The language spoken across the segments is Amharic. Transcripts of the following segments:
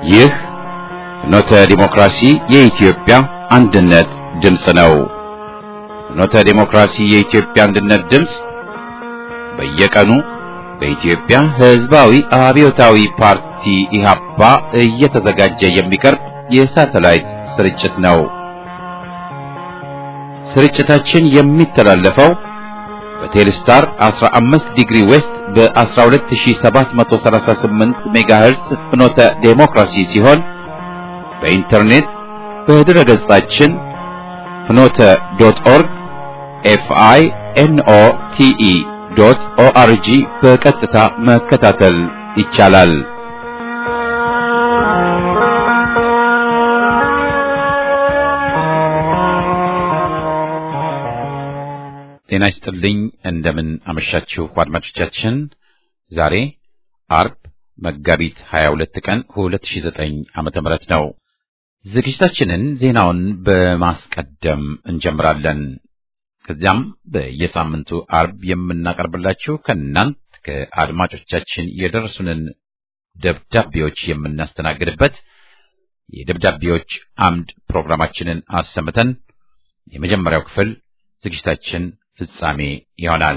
ይህ ፍኖተ ዲሞክራሲ የኢትዮጵያ አንድነት ድምፅ ነው። ፍኖተ ዲሞክራሲ የኢትዮጵያ አንድነት ድምፅ በየቀኑ በኢትዮጵያ ሕዝባዊ አብዮታዊ ፓርቲ ኢህአፓ እየተዘጋጀ የሚቀርብ የሳተላይት ስርጭት ነው። ስርጭታችን የሚተላለፈው በቴሌስታር 15 ዲግሪ ዌስት በ12738 ሜጋሄርስ ፍኖተ ዴሞክራሲ ሲሆን በኢንተርኔት በድረ ገጻችን ፍኖተ ዶት ኦርግ ኤፍአይ ኤንኦ ቲኢ ዶት ኦአርጂ በቀጥታ መከታተል ይቻላል። ጤና ይስጥልኝ። እንደምን አመሻችሁ አድማጮቻችን። ዛሬ አርብ መጋቢት 22 ቀን 2009 ዓመተ ምህረት ነው። ዝግጅታችንን ዜናውን በማስቀደም እንጀምራለን። ከዚያም በየሳምንቱ አርብ የምናቀርብላችሁ ከእናንት ከአድማጮቻችን የደረሱንን ደብዳቤዎች የምናስተናግድበት የደብዳቤዎች አምድ ፕሮግራማችንን አሰምተን የመጀመሪያው ክፍል ዝግጅታችን ፍጻሜ ይሆናል።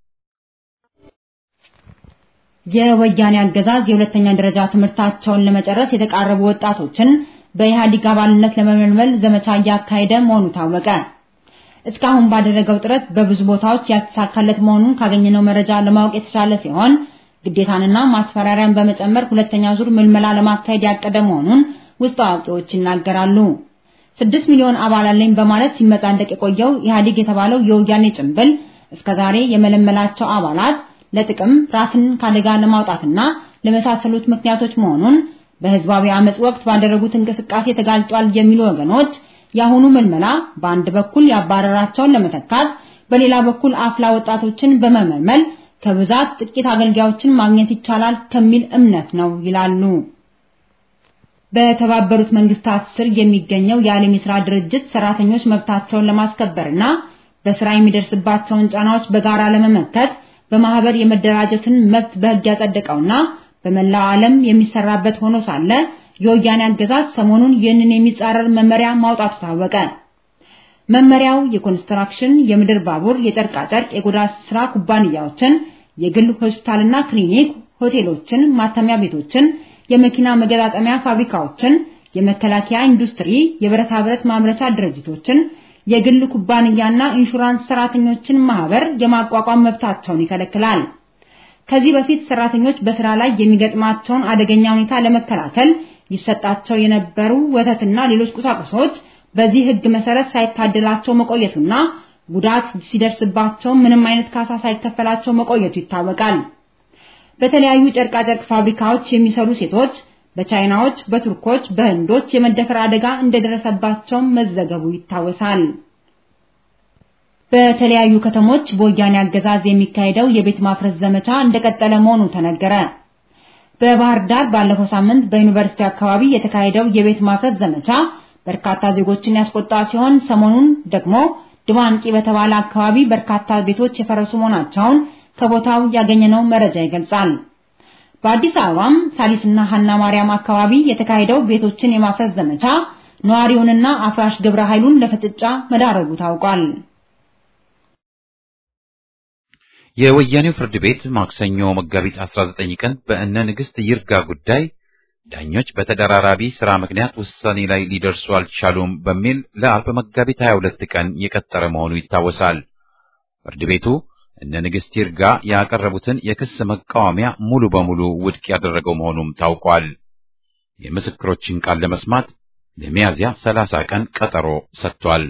የወያኔ አገዛዝ የሁለተኛ ደረጃ ትምህርታቸውን ለመጨረስ የተቃረቡ ወጣቶችን በኢህአዴግ አባልነት ለመመልመል ዘመቻ እያካሄደ መሆኑ ታወቀ። እስካሁን ባደረገው ጥረት በብዙ ቦታዎች ያልተሳካለት መሆኑን ካገኘነው መረጃ ለማወቅ የተቻለ ሲሆን ግዴታንና ማስፈራሪያን በመጨመር ሁለተኛ ዙር ምልመላ ለማካሄድ ያቀደ መሆኑን ውስጥ አዋቂዎች ይናገራሉ። ስድስት ሚሊዮን አባል አለኝ በማለት ሲመጻደቅ የቆየው ኢህአዴግ የተባለው የወያኔ ጭንብል እስከዛሬ የመለመላቸው አባላት ለጥቅም ራስን ካደጋ ለማውጣትና ለመሳሰሉት ምክንያቶች መሆኑን በህዝባዊ አመጽ ወቅት ባደረጉት እንቅስቃሴ ተጋልጧል የሚሉ ወገኖች የአሁኑ ምልመላ በአንድ በኩል ያባረራቸውን ለመተካት በሌላ በኩል አፍላ ወጣቶችን በመመልመል ከብዛት ጥቂት አገልጋዮችን ማግኘት ይቻላል ከሚል እምነት ነው ይላሉ። በተባበሩት መንግስታት ስር የሚገኘው የዓለም የሥራ ድርጅት ሰራተኞች መብታቸውን ለማስከበርና በስራ የሚደርስባቸውን ጫናዎች በጋራ ለመመከት በማህበር የመደራጀትን መብት በህግ ያጸደቀውና በመላው ዓለም የሚሰራበት ሆኖ ሳለ የወያኔ አገዛዝ ሰሞኑን ይህንን የሚጻረር መመሪያ ማውጣቱ ታወቀ። መመሪያው የኮንስትራክሽን፣ የምድር ባቡር፣ የጨርቃጨርቅ፣ የቆዳ ስራ ኩባንያዎችን፣ የግል ሆስፒታልና ክሊኒክ፣ ሆቴሎችን፣ ማተሚያ ቤቶችን፣ የመኪና መገጣጠሚያ ፋብሪካዎችን፣ የመከላከያ ኢንዱስትሪ፣ የብረታ ብረት ማምረቻ ድርጅቶችን፣ የግል ኩባንያና ኢንሹራንስ ሰራተኞችን ማህበር የማቋቋም መብታቸውን ይከለክላል። ከዚህ በፊት ሰራተኞች በስራ ላይ የሚገጥማቸውን አደገኛ ሁኔታ ለመከላከል ይሰጣቸው የነበሩ ወተትና ሌሎች ቁሳቁሶች በዚህ ህግ መሰረት ሳይታደላቸው መቆየቱና ጉዳት ሲደርስባቸው ምንም አይነት ካሳ ሳይከፈላቸው መቆየቱ ይታወቃል። በተለያዩ ጨርቃጨርቅ ፋብሪካዎች የሚሰሩ ሴቶች በቻይናዎች፣ በቱርኮች፣ በህንዶች የመደፈር አደጋ እንደደረሰባቸው መዘገቡ ይታወሳል። በተለያዩ ከተሞች በወያኔ አገዛዝ የሚካሄደው የቤት ማፍረስ ዘመቻ እንደቀጠለ መሆኑ ተነገረ። በባህር ዳር ባለፈው ሳምንት በዩኒቨርሲቲ አካባቢ የተካሄደው የቤት ማፍረስ ዘመቻ በርካታ ዜጎችን ያስቆጣ ሲሆን ሰሞኑን ደግሞ ድባንቂ በተባለ አካባቢ በርካታ ቤቶች የፈረሱ መሆናቸውን ከቦታው ያገኘነው መረጃ ይገልጻል። በአዲስ አበባም ሳሊስና ሀና ማርያም አካባቢ የተካሄደው ቤቶችን የማፍረስ ዘመቻ ነዋሪውንና አፍራሽ ግብረ ኃይሉን ለፍጥጫ መዳረጉ ታውቋል። የወያኔው ፍርድ ቤት ማክሰኞ መጋቢት 19 ቀን በእነ ንግሥት ይርጋ ጉዳይ ዳኞች በተደራራቢ ሥራ ምክንያት ውሳኔ ላይ ሊደርሱ አልቻሉም በሚል ለአርብ መጋቢት 22 ቀን የቀጠረ መሆኑ ይታወሳል። ፍርድ ቤቱ እነ ንግሥት ይርጋ ያቀረቡትን የክስ መቃወሚያ ሙሉ በሙሉ ውድቅ ያደረገው መሆኑም ታውቋል። የምስክሮችን ቃል ለመስማት ለሚያዝያ 30 ቀን ቀጠሮ ሰጥቷል።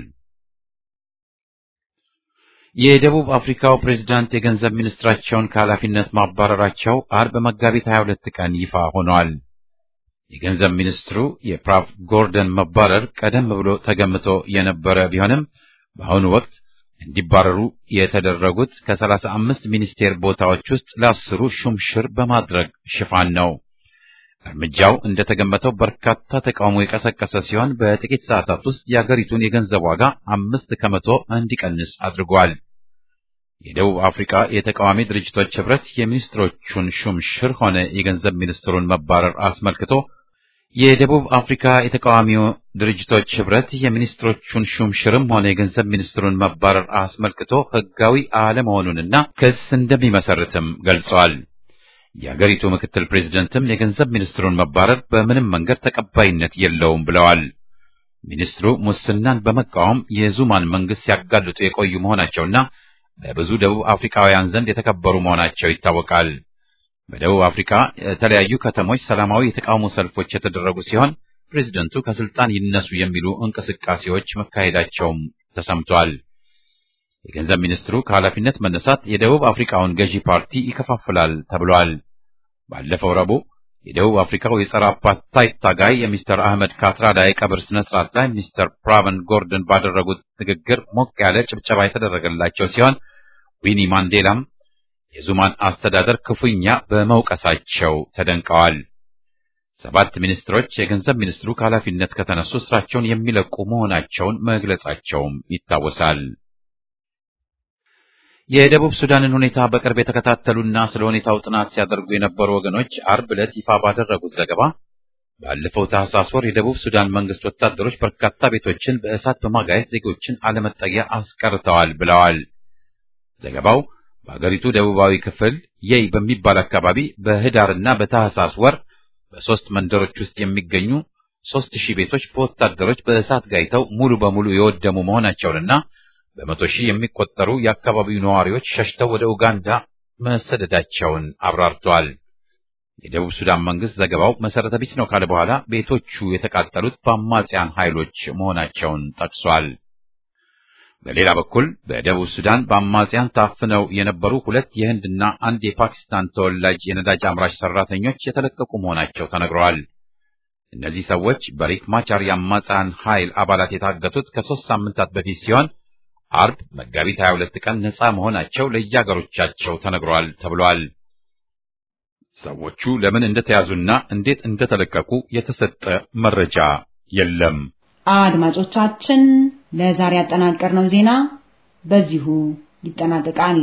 የደቡብ አፍሪካው ፕሬዝዳንት የገንዘብ ሚኒስትራቸውን ከኃላፊነት ማባረራቸው አርብ መጋቢት 22 ቀን ይፋ ሆኗል። የገንዘብ ሚኒስትሩ የፕራፍ ጎርደን መባረር ቀደም ብሎ ተገምቶ የነበረ ቢሆንም በአሁኑ ወቅት እንዲባረሩ የተደረጉት ከሰላሳ አምስት ሚኒስቴር ቦታዎች ውስጥ ለአስሩ ሹምሽር በማድረግ ሽፋን ነው። እርምጃው እንደተገመተው በርካታ ተቃውሞ የቀሰቀሰ ሲሆን በጥቂት ሰዓታት ውስጥ የአገሪቱን የገንዘብ ዋጋ አምስት ከመቶ እንዲቀንስ አድርጓል። የደቡብ አፍሪካ የተቃዋሚ ድርጅቶች ህብረት የሚኒስትሮቹን ሹምሽር ሆነ የገንዘብ ሚኒስትሩን መባረር አስመልክቶ የደቡብ አፍሪካ የተቃዋሚው ድርጅቶች ህብረት የሚኒስትሮቹን ሹምሽርም ሆነ የገንዘብ ሚኒስትሩን መባረር አስመልክቶ ህጋዊ አለመሆኑንና ክስ እንደሚመሰርትም ገልጸዋል። የአገሪቱ ምክትል ፕሬዝደንትም የገንዘብ ሚኒስትሩን መባረር በምንም መንገድ ተቀባይነት የለውም ብለዋል። ሚኒስትሩ ሙስናን በመቃወም የዙማን መንግስት ሲያጋልጡ የቆዩ መሆናቸውና በብዙ ደቡብ አፍሪካውያን ዘንድ የተከበሩ መሆናቸው ይታወቃል። በደቡብ አፍሪካ የተለያዩ ከተሞች ሰላማዊ የተቃውሞ ሰልፎች የተደረጉ ሲሆን ፕሬዝደንቱ ከስልጣን ይነሱ የሚሉ እንቅስቃሴዎች መካሄዳቸውም ተሰምቷል። የገንዘብ ሚኒስትሩ ከኃላፊነት መነሳት የደቡብ አፍሪካውን ገዢ ፓርቲ ይከፋፍላል ተብሏል። ባለፈው ረቡዕ የደቡብ አፍሪካው የጸረ አፓርታይድ ታጋይ የሚስተር አህመድ ካትራዳ የቀብር ስነ ስርዓት ላይ ሚስተር ፕራቨን ጎርደን ባደረጉት ንግግር ሞቅ ያለ ጭብጨባ የተደረገላቸው ሲሆን ዊኒ ማንዴላም የዙማን አስተዳደር ክፉኛ በመውቀሳቸው ተደንቀዋል። ሰባት ሚኒስትሮች የገንዘብ ሚኒስትሩ ከኃላፊነት ከተነሱ ስራቸውን የሚለቁ መሆናቸውን መግለጻቸውም ይታወሳል። የደቡብ ሱዳንን ሁኔታ በቅርብ የተከታተሉና ስለ ሁኔታው ጥናት ሲያደርጉ የነበሩ ወገኖች አርብ ዕለት ይፋ ባደረጉት ዘገባ ባለፈው ታህሳስ ወር የደቡብ ሱዳን መንግስት ወታደሮች በርካታ ቤቶችን በእሳት በማጋየት ዜጎችን አለመጠጊያ አስቀርተዋል ብለዋል። ዘገባው በአገሪቱ ደቡባዊ ክፍል የይ በሚባል አካባቢ በህዳርና በታህሳስ ወር በሶስት መንደሮች ውስጥ የሚገኙ ሶስት ሺህ ቤቶች በወታደሮች በእሳት ጋይተው ሙሉ በሙሉ የወደሙ መሆናቸውንና በመቶ ሺህ የሚቆጠሩ የአካባቢው ነዋሪዎች ሸሽተው ወደ ኡጋንዳ መሰደዳቸውን አብራርተዋል። የደቡብ ሱዳን መንግስት ዘገባው መሰረተ ቢስ ነው ካለ በኋላ ቤቶቹ የተቃጠሉት በአማጽያን ኃይሎች መሆናቸውን ጠቅሷል። በሌላ በኩል በደቡብ ሱዳን በአማጽያን ታፍነው የነበሩ ሁለት የህንድና አንድ የፓኪስታን ተወላጅ የነዳጅ አምራች ሰራተኞች የተለቀቁ መሆናቸው ተነግረዋል። እነዚህ ሰዎች በሪክ ማቻር የአማጽያን ኃይል አባላት የታገቱት ከሶስት ሳምንታት በፊት ሲሆን አርብ መጋቢት 22 ቀን ነፃ መሆናቸው ለየአገሮቻቸው ተነግሯል ተብሏል። ሰዎቹ ለምን እንደተያዙና እንዴት እንደተለቀቁ የተሰጠ መረጃ የለም። አድማጮቻችን ለዛሬ ያጠናቀርነው ዜና በዚሁ ይጠናቀቃል።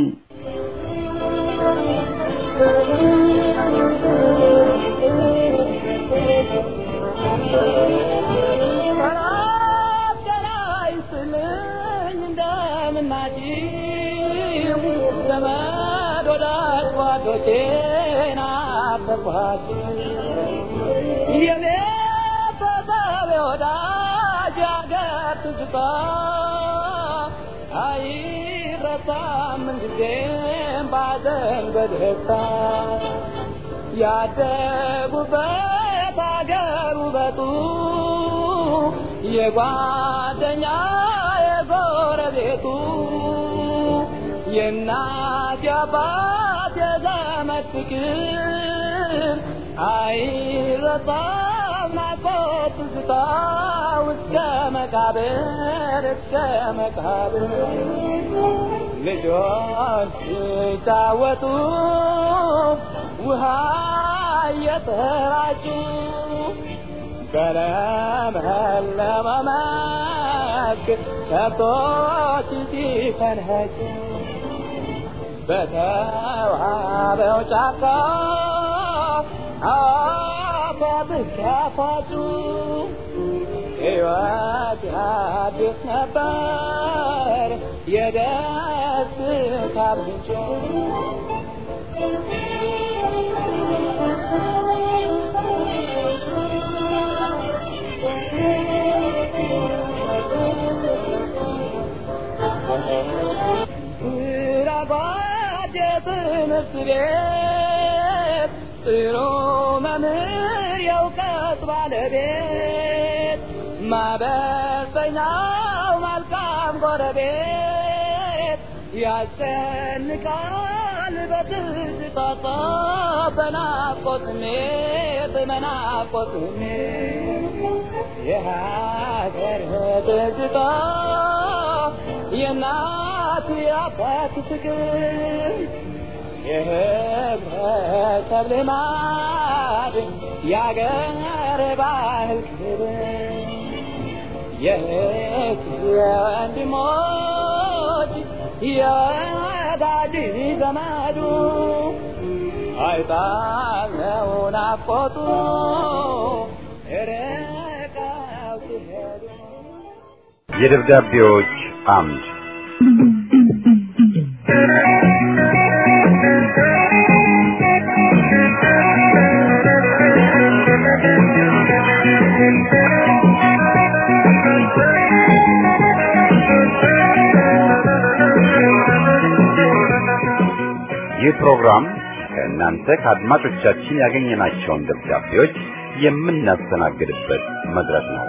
ያደጉበት አገር ውበቱ የጓደኛ የጎረቤቱ የእናት የአባት የዘመድ ፍቅር አይረሳም ናፍቆት ትዝታ እስከ መቃብር እስከ መቃብር ልጆች ሲጫወቱ ውሃ እየተራጩ በለመለመ መስክ ከብቶች ሲፈንኸጩ በተዋበው ጫካ አፏብስ ያፏጩ ሕይወት አዲስ ነበር የደስታ ምንጭ ራጓድ የትምህርት ቤት ጥሩ መምህር የእውቀት ባለቤት ማበሰኛው መልካም ጎረቤት ያስጨንቃል በትዝታ በናፍቆት ስሜት በናፍቆት ስሜት የሀገር ትዝታ የእናት የአባት ፍቅር የህብረተሰብ ልማድ የአገር ባህል ክብር የእህት የወንድሞች የወዳጅ ዘመዱ አይጣለው ናፍቆቱ ርቀው ሲሄዱ የደብዳቤዎች አምድ ይህ ፕሮግራም ከእናንተ ከአድማጮቻችን ያገኘናቸውን ደብዳቤዎች የምናስተናግድበት መድረክ ነው።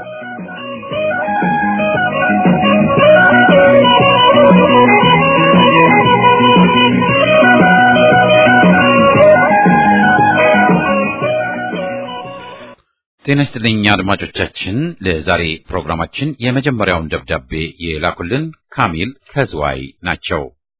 ጤና ይስጥልኝ አድማጮቻችን። ለዛሬ ፕሮግራማችን የመጀመሪያውን ደብዳቤ የላኩልን ካሚል ከዝዋይ ናቸው።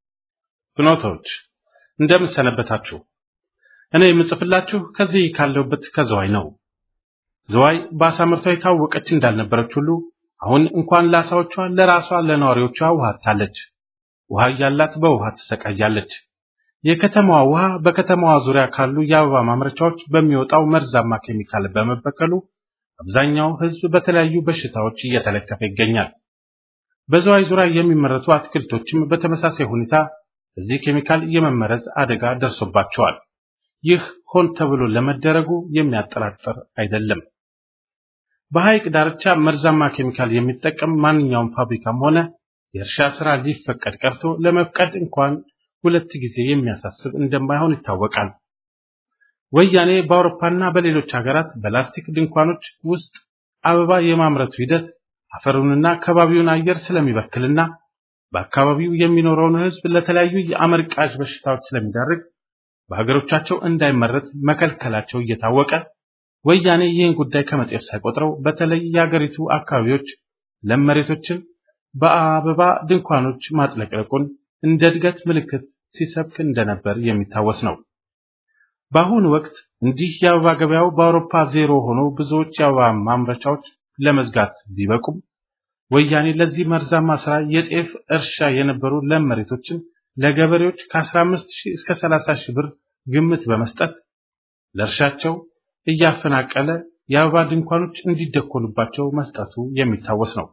ፍኖቶች እንደምን ሰነበታችሁ? እኔ የምጽፍላችሁ ከዚህ ካለሁበት ከዝዋይ ነው። ዝዋይ በአሳ ምርቷ የታወቀች እንዳልነበረች ሁሉ አሁን እንኳን ለአሳዎቿ ለራሷ ለነዋሪዎቿ ውሃ አጥታለች። ውሃ እያላት በውሃ ትሰቃያለች። የከተማዋ ውሃ በከተማዋ ዙሪያ ካሉ የአበባ ማምረቻዎች በሚወጣው መርዛማ ኬሚካል በመበከሉ አብዛኛው ሕዝብ በተለያዩ በሽታዎች እየተለከፈ ይገኛል። በዝዋይ ዙሪያ የሚመረቱ አትክልቶችም በተመሳሳይ ሁኔታ በዚህ ኬሚካል የመመረዝ አደጋ ደርሶባቸዋል። ይህ ሆን ተብሎ ለመደረጉ የሚያጠራጥር አይደለም። በሐይቅ ዳርቻ መርዛማ ኬሚካል የሚጠቀም ማንኛውም ፋብሪካም ሆነ የእርሻ ስራ ሊፈቀድ ቀርቶ ለመፍቀድ እንኳን ሁለት ጊዜ የሚያሳስብ እንደማይሆን ይታወቃል። ወያኔ በአውሮፓና በሌሎች ሀገራት በላስቲክ ድንኳኖች ውስጥ አበባ የማምረቱ ሂደት አፈሩንና ከባቢውን አየር ስለሚበክልና በአካባቢው የሚኖረውን ሕዝብ ለተለያዩ የአመርቃዥ በሽታዎች ስለሚዳርግ በሀገሮቻቸው እንዳይመረት መከልከላቸው እየታወቀ ወያኔ ይህን ጉዳይ ከመጤፍ ሳይቆጥረው በተለይ የአገሪቱ አካባቢዎች ለም መሬቶችን በአበባ ድንኳኖች ማጥለቅለቁን እንደ እድገት ምልክት ሲሰብክ እንደነበር የሚታወስ ነው። በአሁኑ ወቅት እንዲህ የአበባ ገበያው በአውሮፓ ዜሮ ሆኖ ብዙዎች የአበባ ማምረቻዎች ለመዝጋት ቢበቁም ወያኔ ለዚህ መርዛማ ስራ የጤፍ እርሻ የነበሩ ለም መሬቶችን ለገበሬዎች ከ15 ሺህ እስከ 30 ሺህ ብር ግምት በመስጠት ለእርሻቸው እያፈናቀለ የአበባ ድንኳኖች እንዲደኮሉባቸው መስጠቱ የሚታወስ ነው።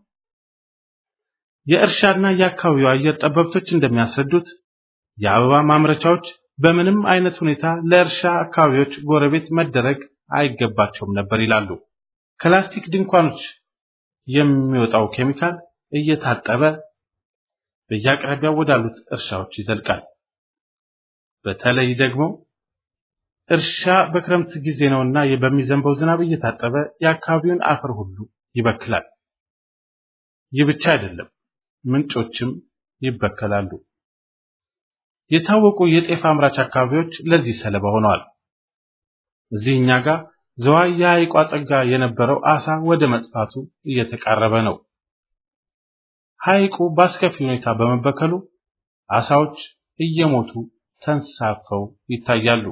የእርሻና የአካባቢው አየር ጠበብቶች እንደሚያስረዱት የአበባ ማምረቻዎች በምንም አይነት ሁኔታ ለእርሻ አካባቢዎች ጎረቤት መደረግ አይገባቸውም ነበር ይላሉ። ከላስቲክ ድንኳኖች የሚወጣው ኬሚካል እየታጠበ በየአቅራቢያው ወዳሉት እርሻዎች ይዘልቃል። በተለይ ደግሞ እርሻ በክረምት ጊዜ ነውና በሚዘንበው ዝናብ እየታጠበ የአካባቢውን አፈር ሁሉ ይበክላል። ይህ ብቻ አይደለም፣ ምንጮችም ይበከላሉ። የታወቁ የጤፍ አምራች አካባቢዎች ለዚህ ሰለባ ሆነዋል። እዚህ እኛ ጋር ዝዋይ የሐይቋ ጸጋ የነበረው አሳ ወደ መጥፋቱ እየተቃረበ ነው። ሐይቁ በአስከፊ ሁኔታ በመበከሉ አሳዎች እየሞቱ ተንሳፈው ይታያሉ።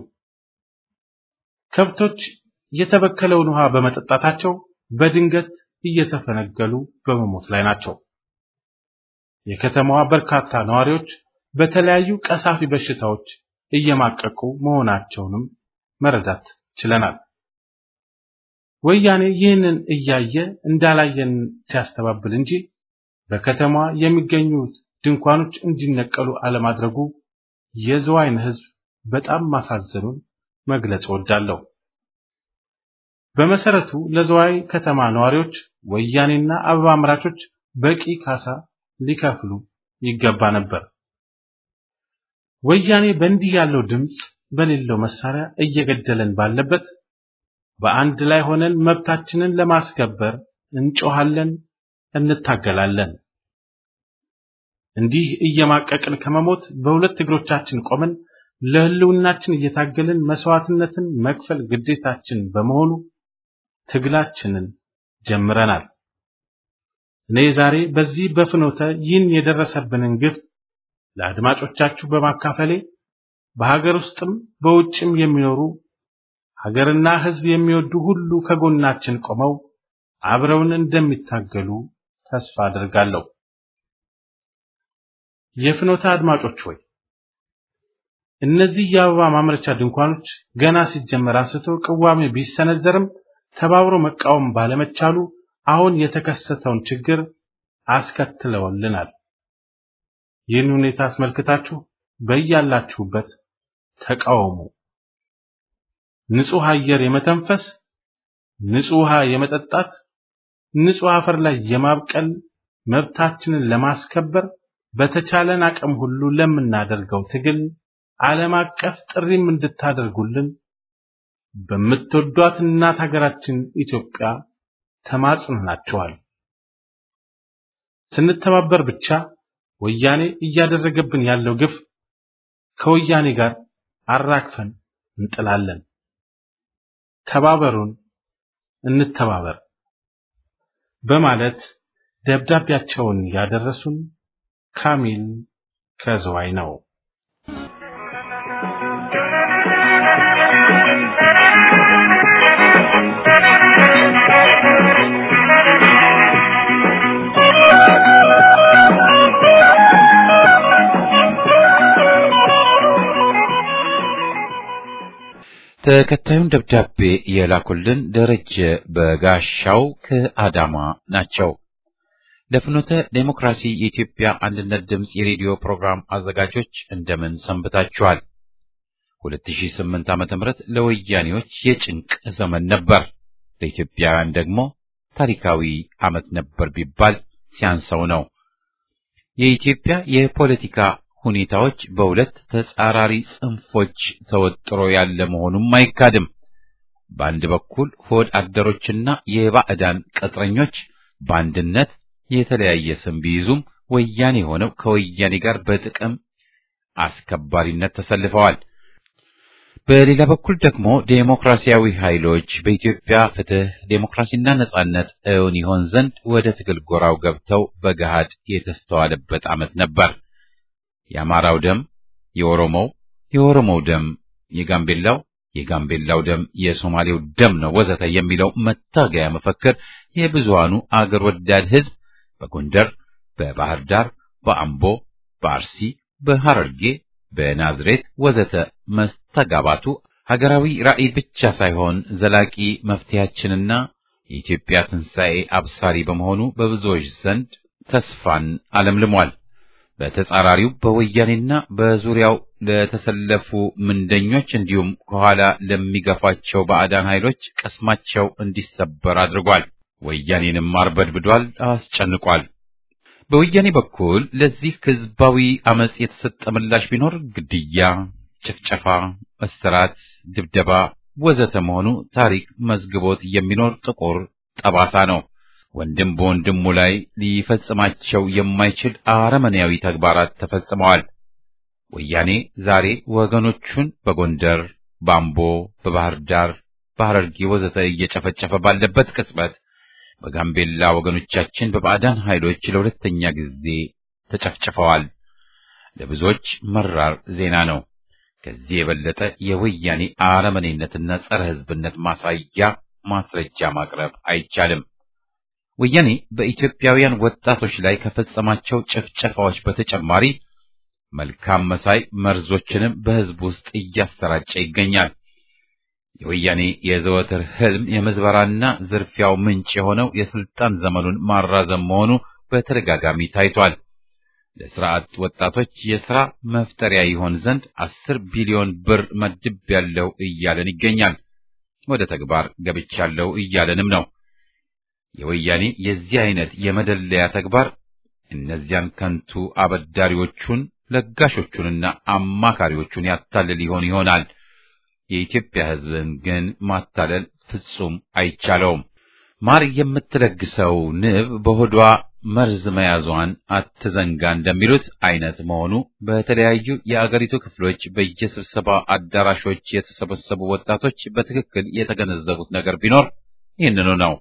ከብቶች የተበከለውን ውሃ በመጠጣታቸው በድንገት እየተፈነገሉ በመሞት ላይ ናቸው። የከተማዋ በርካታ ነዋሪዎች በተለያዩ ቀሳፊ በሽታዎች እየማቀቁ መሆናቸውንም መረዳት ችለናል። ወያኔ ይህንን እያየ እንዳላየን ሲያስተባብል እንጂ በከተማዋ የሚገኙት ድንኳኖች እንዲነቀሉ አለማድረጉ የዝዋይን ሕዝብ በጣም ማሳዘኑን መግለጽ እወዳለሁ። በመሰረቱ ለዝዋይ ከተማ ነዋሪዎች ወያኔና አበባ አምራቾች በቂ ካሳ ሊከፍሉ ይገባ ነበር። ወያኔ በእንዲህ ያለው ድምፅ በሌለው መሳሪያ እየገደለን ባለበት በአንድ ላይ ሆነን መብታችንን ለማስከበር እንጮሃለን፣ እንታገላለን። እንዲህ እየማቀቅን ከመሞት በሁለት እግሮቻችን ቆመን ለህልውናችን እየታገልን መስዋዕትነትን መክፈል ግዴታችን በመሆኑ ትግላችንን ጀምረናል። እኔ ዛሬ በዚህ በፍኖተ ይህን የደረሰብንን ግፍ ለአድማጮቻችሁ በማካፈሌ በሀገር ውስጥም በውጭም የሚኖሩ ሀገርና ሕዝብ የሚወዱ ሁሉ ከጎናችን ቆመው አብረውን እንደሚታገሉ ተስፋ አድርጋለሁ። የፍኖተ አድማጮች ሆይ እነዚህ የአበባ ማምረቻ ድንኳኖች ገና ሲጀመር አንስቶ ቅዋሜ ቢሰነዘርም ተባብሮ መቃወም ባለመቻሉ አሁን የተከሰተውን ችግር አስከትለውልናል። ይህን ሁኔታ አስመልክታችሁ በያላችሁበት ተቃውሙ። ንጹህ አየር የመተንፈስ፣ ንጹህ ውሃ የመጠጣት፣ ንጹህ አፈር ላይ የማብቀል መብታችንን ለማስከበር በተቻለን አቅም ሁሉ ለምናደርገው ትግል ዓለም አቀፍ ጥሪም እንድታደርጉልን በምትወዷት እናት ሀገራችን ኢትዮጵያ ተማጽነናችኋል። ስንተባበር ብቻ ወያኔ እያደረገብን ያለው ግፍ ከወያኔ ጋር አራግፈን እንጥላለን። ተባበሩን፣ እንተባበር በማለት ደብዳቤያቸውን ያደረሱን ካሚል ከዝዋይ ነው። ተከታዩን ደብዳቤ የላኩልን ደረጀ በጋሻው ከአዳማ ናቸው። ለፍኖተ ዴሞክራሲ የኢትዮጵያ አንድነት ድምፅ የሬዲዮ ፕሮግራም አዘጋጆች እንደምን ሰንብታችኋል? 2008 ዓመተ ምህረት ለወያኔዎች የጭንቅ ዘመን ነበር። ለኢትዮጵያውያን ደግሞ ታሪካዊ ዓመት ነበር ቢባል ሲያንሰው ነው። የኢትዮጵያ የፖለቲካ ሁኔታዎች በሁለት ተጻራሪ ጽንፎች ተወጥሮ ያለ መሆኑም አይካድም። በአንድ በኩል ሆድ አደሮችና የባዕዳን ቅጥረኞች በአንድነት የተለያየ ስም ቢይዙም ወያኔ ሆነው ከወያኔ ጋር በጥቅም አስከባሪነት ተሰልፈዋል። በሌላ በኩል ደግሞ ዴሞክራሲያዊ ኃይሎች በኢትዮጵያ ፍትህ፣ ዴሞክራሲና ነጻነት እውን ይሆን ዘንድ ወደ ትግል ጎራው ገብተው በገሃድ የተስተዋለበት ዓመት ነበር። የአማራው ደም የኦሮሞው፣ የኦሮሞው ደም የጋምቤላው፣ የጋምቤላው ደም የሶማሌው ደም ነው ወዘተ የሚለው መታገያ መፈክር የብዙሃኑ አገር ወዳድ ሕዝብ በጎንደር፣ በባህር ዳር፣ በአምቦ፣ በአርሲ፣ በሐረርጌ፣ በናዝሬት ወዘተ መስተጋባቱ ሀገራዊ ራዕይ ብቻ ሳይሆን ዘላቂ መፍትሄያችንና የኢትዮጵያ ትንሣኤ አብሳሪ በመሆኑ በብዙዎች ዘንድ ተስፋን አለምልሟል። በተጻራሪው በወያኔና በዙሪያው ለተሰለፉ ምንደኞች እንዲሁም ከኋላ ለሚገፋቸው ባዕዳን ኃይሎች ቅስማቸው እንዲሰበር አድርጓል። ወያኔንም አርበድብዷል፣ አስጨንቋል። በወያኔ በኩል ለዚህ ህዝባዊ አመጽ የተሰጠ ምላሽ ቢኖር ግድያ፣ ጭፍጨፋ፣ እስራት፣ ድብደባ ወዘተ መሆኑ ታሪክ መዝግቦት የሚኖር ጥቁር ጠባሳ ነው። ወንድም በወንድሙ ላይ ሊፈጽማቸው የማይችል አረመኔያዊ ተግባራት ተፈጽመዋል። ወያኔ ዛሬ ወገኖቹን በጎንደር፣ በአምቦ፣ በባህር ዳር፣ በሐረርጌ ወዘተ እየጨፈጨፈ ባለበት ቅጽበት በጋምቤላ ወገኖቻችን በባዕዳን ኃይሎች ለሁለተኛ ጊዜ ተጨፍጭፈዋል። ለብዙዎች መራር ዜና ነው። ከዚህ የበለጠ የወያኔ አረመኔነትና ጸረ ሕዝብነት ማሳያ ማስረጃ ማቅረብ አይቻልም። ወያኔ በኢትዮጵያውያን ወጣቶች ላይ ከፈጸማቸው ጭፍጨፋዎች በተጨማሪ መልካም መሳይ መርዞችንም በሕዝብ ውስጥ እያሰራጨ ይገኛል። የወያኔ የዘወትር ህልም የምዝበራና ዝርፊያው ምንጭ የሆነው የስልጣን ዘመኑን ማራዘም መሆኑ በተደጋጋሚ ታይቷል። ለስራ አጥ ወጣቶች የሥራ መፍጠሪያ ይሆን ዘንድ አስር ቢሊዮን ብር መድብ ያለው እያለን ይገኛል። ወደ ተግባር ገብቻለሁ እያለንም ነው። የወያኔ የዚህ አይነት የመደለያ ተግባር እነዚያን ከንቱ አበዳሪዎቹን ለጋሾቹንና አማካሪዎቹን ያታልል ይሆን ይሆናል። የኢትዮጵያ ሕዝብን ግን ማታለል ፍጹም አይቻለውም። ማር የምትለግሰው ንብ በሆዷ መርዝ መያዟን አትዘንጋ እንደሚሉት አይነት መሆኑ በተለያዩ የአገሪቱ ክፍሎች በየስብሰባ አዳራሾች የተሰበሰቡ ወጣቶች በትክክል የተገነዘቡት ነገር ቢኖር ይህንኑ ነው።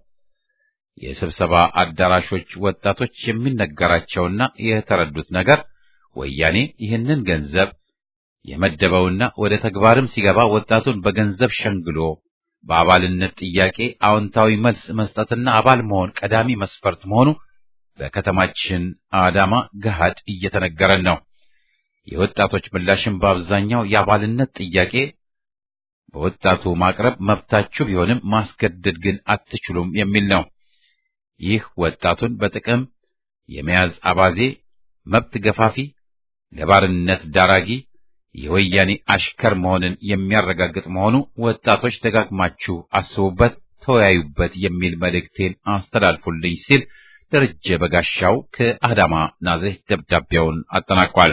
የስብሰባ አዳራሾች ወጣቶች የሚነገራቸውና የተረዱት ነገር ወያኔ ይህንን ገንዘብ የመደበውና ወደ ተግባርም ሲገባ ወጣቱን በገንዘብ ሸንግሎ በአባልነት ጥያቄ አዎንታዊ መልስ መስጠትና አባል መሆን ቀዳሚ መስፈርት መሆኑ በከተማችን አዳማ ገሃድ እየተነገረን ነው። የወጣቶች ምላሽም በአብዛኛው የአባልነት ጥያቄ በወጣቱ ማቅረብ መብታችሁ ቢሆንም ማስገደድ ግን አትችሉም የሚል ነው። ይህ ወጣቱን በጥቅም የመያዝ አባዜ፣ መብት ገፋፊ፣ ለባርነት ዳራጊ፣ የወያኔ አሽከር መሆንን የሚያረጋግጥ መሆኑ ወጣቶች ደጋግማችሁ አስቡበት፣ ተወያዩበት የሚል መልእክቴን አስተላልፉልኝ ሲል ደረጀ በጋሻው ከአዳማ ናዝሬት ደብዳቤውን አጠናቋል።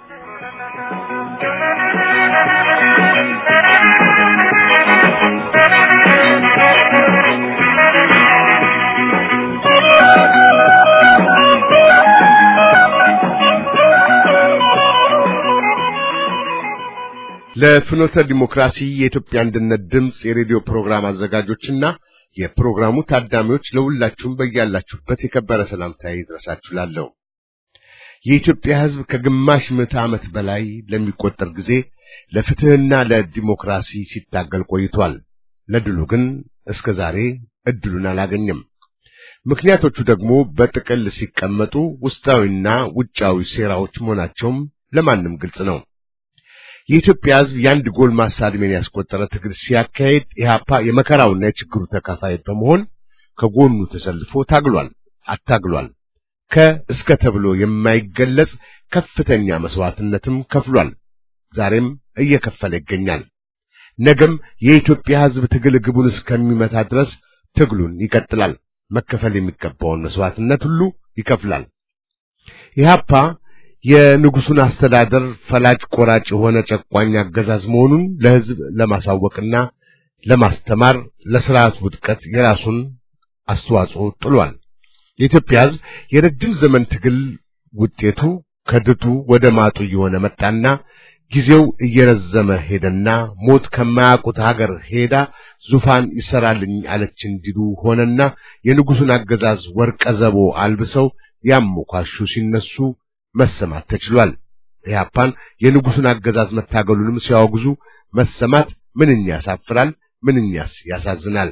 ለፍኖተ ዲሞክራሲ የኢትዮጵያ አንድነት ድምፅ የሬዲዮ ፕሮግራም አዘጋጆችና የፕሮግራሙ ታዳሚዎች ለሁላችሁም በያላችሁበት የከበረ ሰላምታዬ ይድረሳችሁ እላለሁ። የኢትዮጵያ ሕዝብ ከግማሽ ምዕተ ዓመት በላይ ለሚቆጠር ጊዜ ለፍትሕና ለዲሞክራሲ ሲታገል ቆይቷል። ለድሉ ግን እስከ ዛሬ እድሉን አላገኘም። ምክንያቶቹ ደግሞ በጥቅል ሲቀመጡ ውስጣዊና ውጫዊ ሴራዎች መሆናቸውም ለማንም ግልጽ ነው። የኢትዮጵያ ሕዝብ የአንድ ጎልማሳ ዕድሜን ያስቆጠረ ትግል ሲያካሄድ ኢህአፓ የመከራውና የችግሩ ተካፋይ በመሆን ከጎኑ ተሰልፎ ታግሏል፣ አታግሏል። ከእስከ ተብሎ የማይገለጽ ከፍተኛ መስዋዕትነትም ከፍሏል። ዛሬም እየከፈለ ይገኛል። ነገም የኢትዮጵያ ሕዝብ ትግል ግቡን እስከሚመታ ድረስ ትግሉን ይቀጥላል። መከፈል የሚገባውን መስዋዕትነት ሁሉ ይከፍላል። ኢህአፓ የንጉሱን አስተዳደር ፈላጭ ቆራጭ የሆነ ጨቋኝ አገዛዝ መሆኑን ለሕዝብ ለማሳወቅና ለማስተማር ለስርዓቱ ውድቀት የራሱን አስተዋጽኦ ጥሏል። የኢትዮጵያ ሕዝብ የረጅም ዘመን ትግል ውጤቱ ከድጡ ወደ ማጡ እየሆነ መጣና ጊዜው እየረዘመ ሄደና ሞት ከማያውቁት ሀገር ሄዳ ዙፋን ይሰራልኝ አለች እንዲሉ ሆነና የንጉሱን አገዛዝ ወርቀ ዘቦ አልብሰው ያሞካሹ ሲነሱ መሰማት ተችሏል። ኢህአፓን የንጉሱን አገዛዝ መታገሉንም ሲያወግዙ መሰማት ምንኛ ያሳፍራል፣ ምንኛስ ያሳዝናል።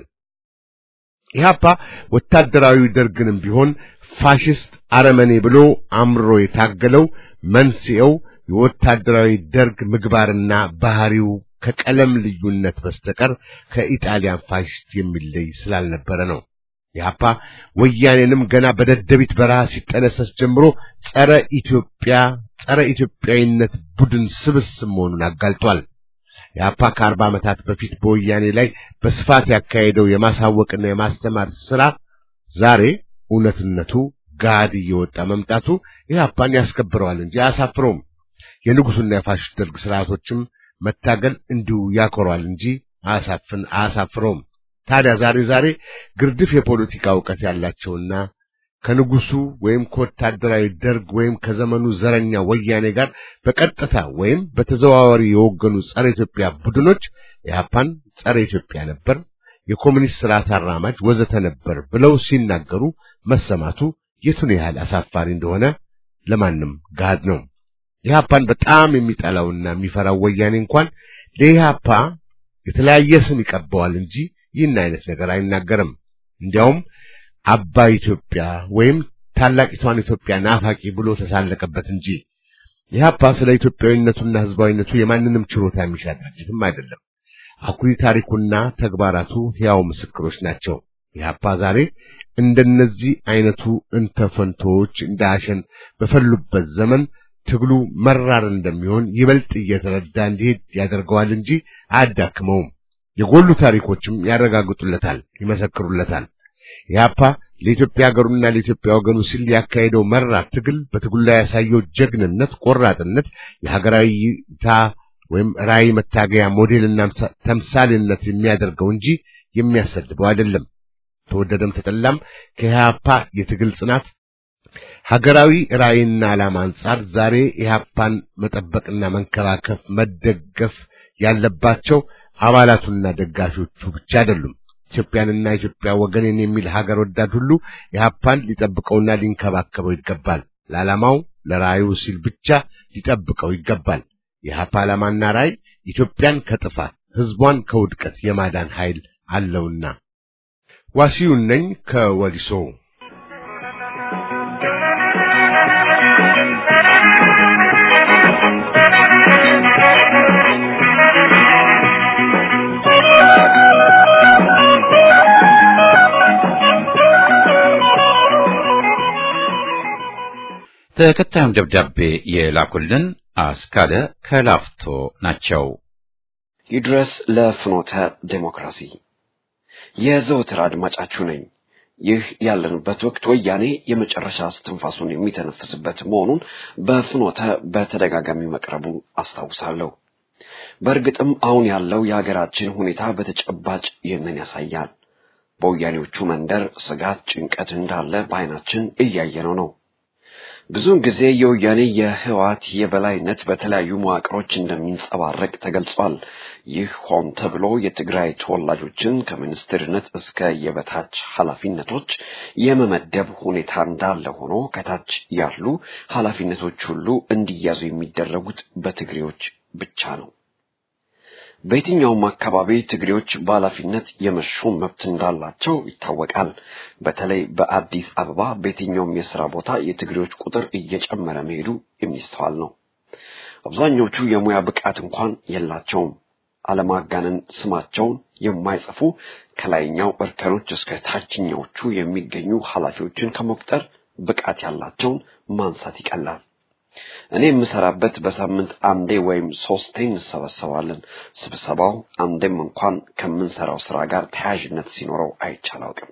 ኢህአፓ ወታደራዊ ደርግንም ቢሆን ፋሽስት አረመኔ ብሎ አምሮ የታገለው መንስኤው የወታደራዊ ደርግ ምግባርና ባህሪው ከቀለም ልዩነት በስተቀር ከኢጣሊያን ፋሽስት የሚለይ ስላልነበረ ነው። ኢህአፓ ወያኔንም ገና በደደቢት በረሃ ሲጠነሰስ ጀምሮ ጸረ ኢትዮጵያ ጸረ ኢትዮጵያዊነት ቡድን ስብስብ መሆኑን አጋልጧል። ኢህአፓ ከአርባ ዓመታት በፊት በወያኔ ላይ በስፋት ያካሄደው የማሳወቅና የማስተማር ሥራ ዛሬ እውነትነቱ ጋድ እየወጣ መምጣቱ ኢህአፓን ያስከብረዋል እንጂ አያሳፍረውም። የንጉሱና የፋሽስት ደርግ ስርዓቶችም መታገል እንዲሁ ያኮረዋል እንጂ አያሳፍን አያሳፍረውም። ታዲያ ዛሬ ዛሬ ግርድፍ የፖለቲካ ዕውቀት ያላቸውና ከንጉሱ ወይም ከወታደራዊ ደርግ ወይም ከዘመኑ ዘረኛ ወያኔ ጋር በቀጥታ ወይም በተዘዋዋሪ የወገኑ ጸረ ኢትዮጵያ ቡድኖች ኢህአፓን ጸረ ኢትዮጵያ ነበር፣ የኮሙኒስት ስርዓት አራማጅ ወዘተ ነበር ብለው ሲናገሩ መሰማቱ የቱን ያህል አሳፋሪ እንደሆነ ለማንም ጋድ ነው። ኢህአፓን በጣም የሚጠላውና የሚፈራው ወያኔ እንኳን ለኢህአፓ የተለያየ ስም ይቀባዋል እንጂ ይህን አይነት ነገር አይናገርም። እንዲያውም አባይ ኢትዮጵያ ወይም ታላቂቷን ኢትዮጵያ ናፋቂ ብሎ ተሳለቀበት እንጂ ኢህአፓ ስለ ኢትዮጵያዊነቱና ህዝባዊነቱ የማንንም ችሮታ የሚሻ ድርጅትም አይደለም። አኩሪ ታሪኩና ተግባራቱ ሕያው ምስክሮች ናቸው። ኢህአፓ ዛሬ እንደነዚህ አይነቱ እንተፈንቶዎች እንደ አሸን በፈሉበት ዘመን ትግሉ መራር እንደሚሆን ይበልጥ እየተረዳ እንዲሄድ ያደርገዋል እንጂ አያዳክመውም። የጎሉ ታሪኮችም ያረጋግጡለታል፣ ይመሰክሩለታል። ኢህአፓ ለኢትዮጵያ ሀገሩና ለኢትዮጵያ ወገኑ ሲል ያካሄደው መራር ትግል በትግሉ ላይ ያሳየው ጀግንነት፣ ቆራጥነት የሀገራዊ እይታ ወይም ራዕይ መታገያ ሞዴልና ተምሳሌነት የሚያደርገው እንጂ የሚያሰድበው አይደለም። ተወደደም ተጠላም ከኢህአፓ የትግል ጽናት ሀገራዊ ራዕይና ዓላማ አንጻር ዛሬ ኢህአፓን መጠበቅና መንከባከብ መደገፍ ያለባቸው አባላቱና ደጋፊዎቹ ብቻ አይደሉም። ኢትዮጵያንና ኢትዮጵያ ወገንን የሚል ሀገር ወዳድ ሁሉ ኢህአፓን ሊጠብቀውና ሊንከባከበው ይገባል። ለዓላማው ለራዕዩ ሲል ብቻ ሊጠብቀው ይገባል። የኢህአፓ ዓላማና ራዕይ ኢትዮጵያን ከጥፋት ሕዝቧን ከውድቀት የማዳን ኃይል አለውና። ዋሲዩን ነኝ ከወሊሶ ተከታዩን ደብዳቤ የላኩልን አስካለ ከላፍቶ ናቸው። ይድረስ ለፍኖተ ዴሞክራሲ የዘወትር አድማጫችሁ ነኝ። ይህ ያለንበት ወቅት ወያኔ የመጨረሻ እስትንፋሱን የሚተነፍስበት መሆኑን በፍኖተ በተደጋጋሚ መቅረቡ አስታውሳለሁ። በእርግጥም አሁን ያለው የሀገራችን ሁኔታ በተጨባጭ ይህንን ያሳያል። በወያኔዎቹ መንደር ስጋት፣ ጭንቀት እንዳለ በዓይናችን እያየነው ነው። ብዙውን ጊዜ የወያኔ የህወሓት የበላይነት በተለያዩ መዋቅሮች እንደሚንጸባረቅ ተገልጿል። ይህ ሆን ተብሎ የትግራይ ተወላጆችን ከሚኒስትርነት እስከ የበታች ኃላፊነቶች የመመደብ ሁኔታ እንዳለ ሆኖ ከታች ያሉ ኃላፊነቶች ሁሉ እንዲያዙ የሚደረጉት በትግሬዎች ብቻ ነው። በየትኛውም አካባቢ ትግሬዎች በኃላፊነት የመሾም መብት እንዳላቸው ይታወቃል። በተለይ በአዲስ አበባ በየትኛውም የሥራ ቦታ የትግሬዎች ቁጥር እየጨመረ መሄዱ የሚስተዋል ነው። አብዛኞቹ የሙያ ብቃት እንኳን የላቸውም። አለማጋነን ስማቸውን የማይጽፉ ከላይኛው እርከኖች እስከ ታችኛዎቹ የሚገኙ ኃላፊዎችን ከመቁጠር ብቃት ያላቸውን ማንሳት ይቀላል። እኔ የምሰራበት በሳምንት አንዴ ወይም ሶስቴ እንሰበሰባለን። ስብሰባው አንዴም እንኳን ከምንሰራው ስራ ጋር ተያያዥነት ሲኖረው አይቼ አላውቅም።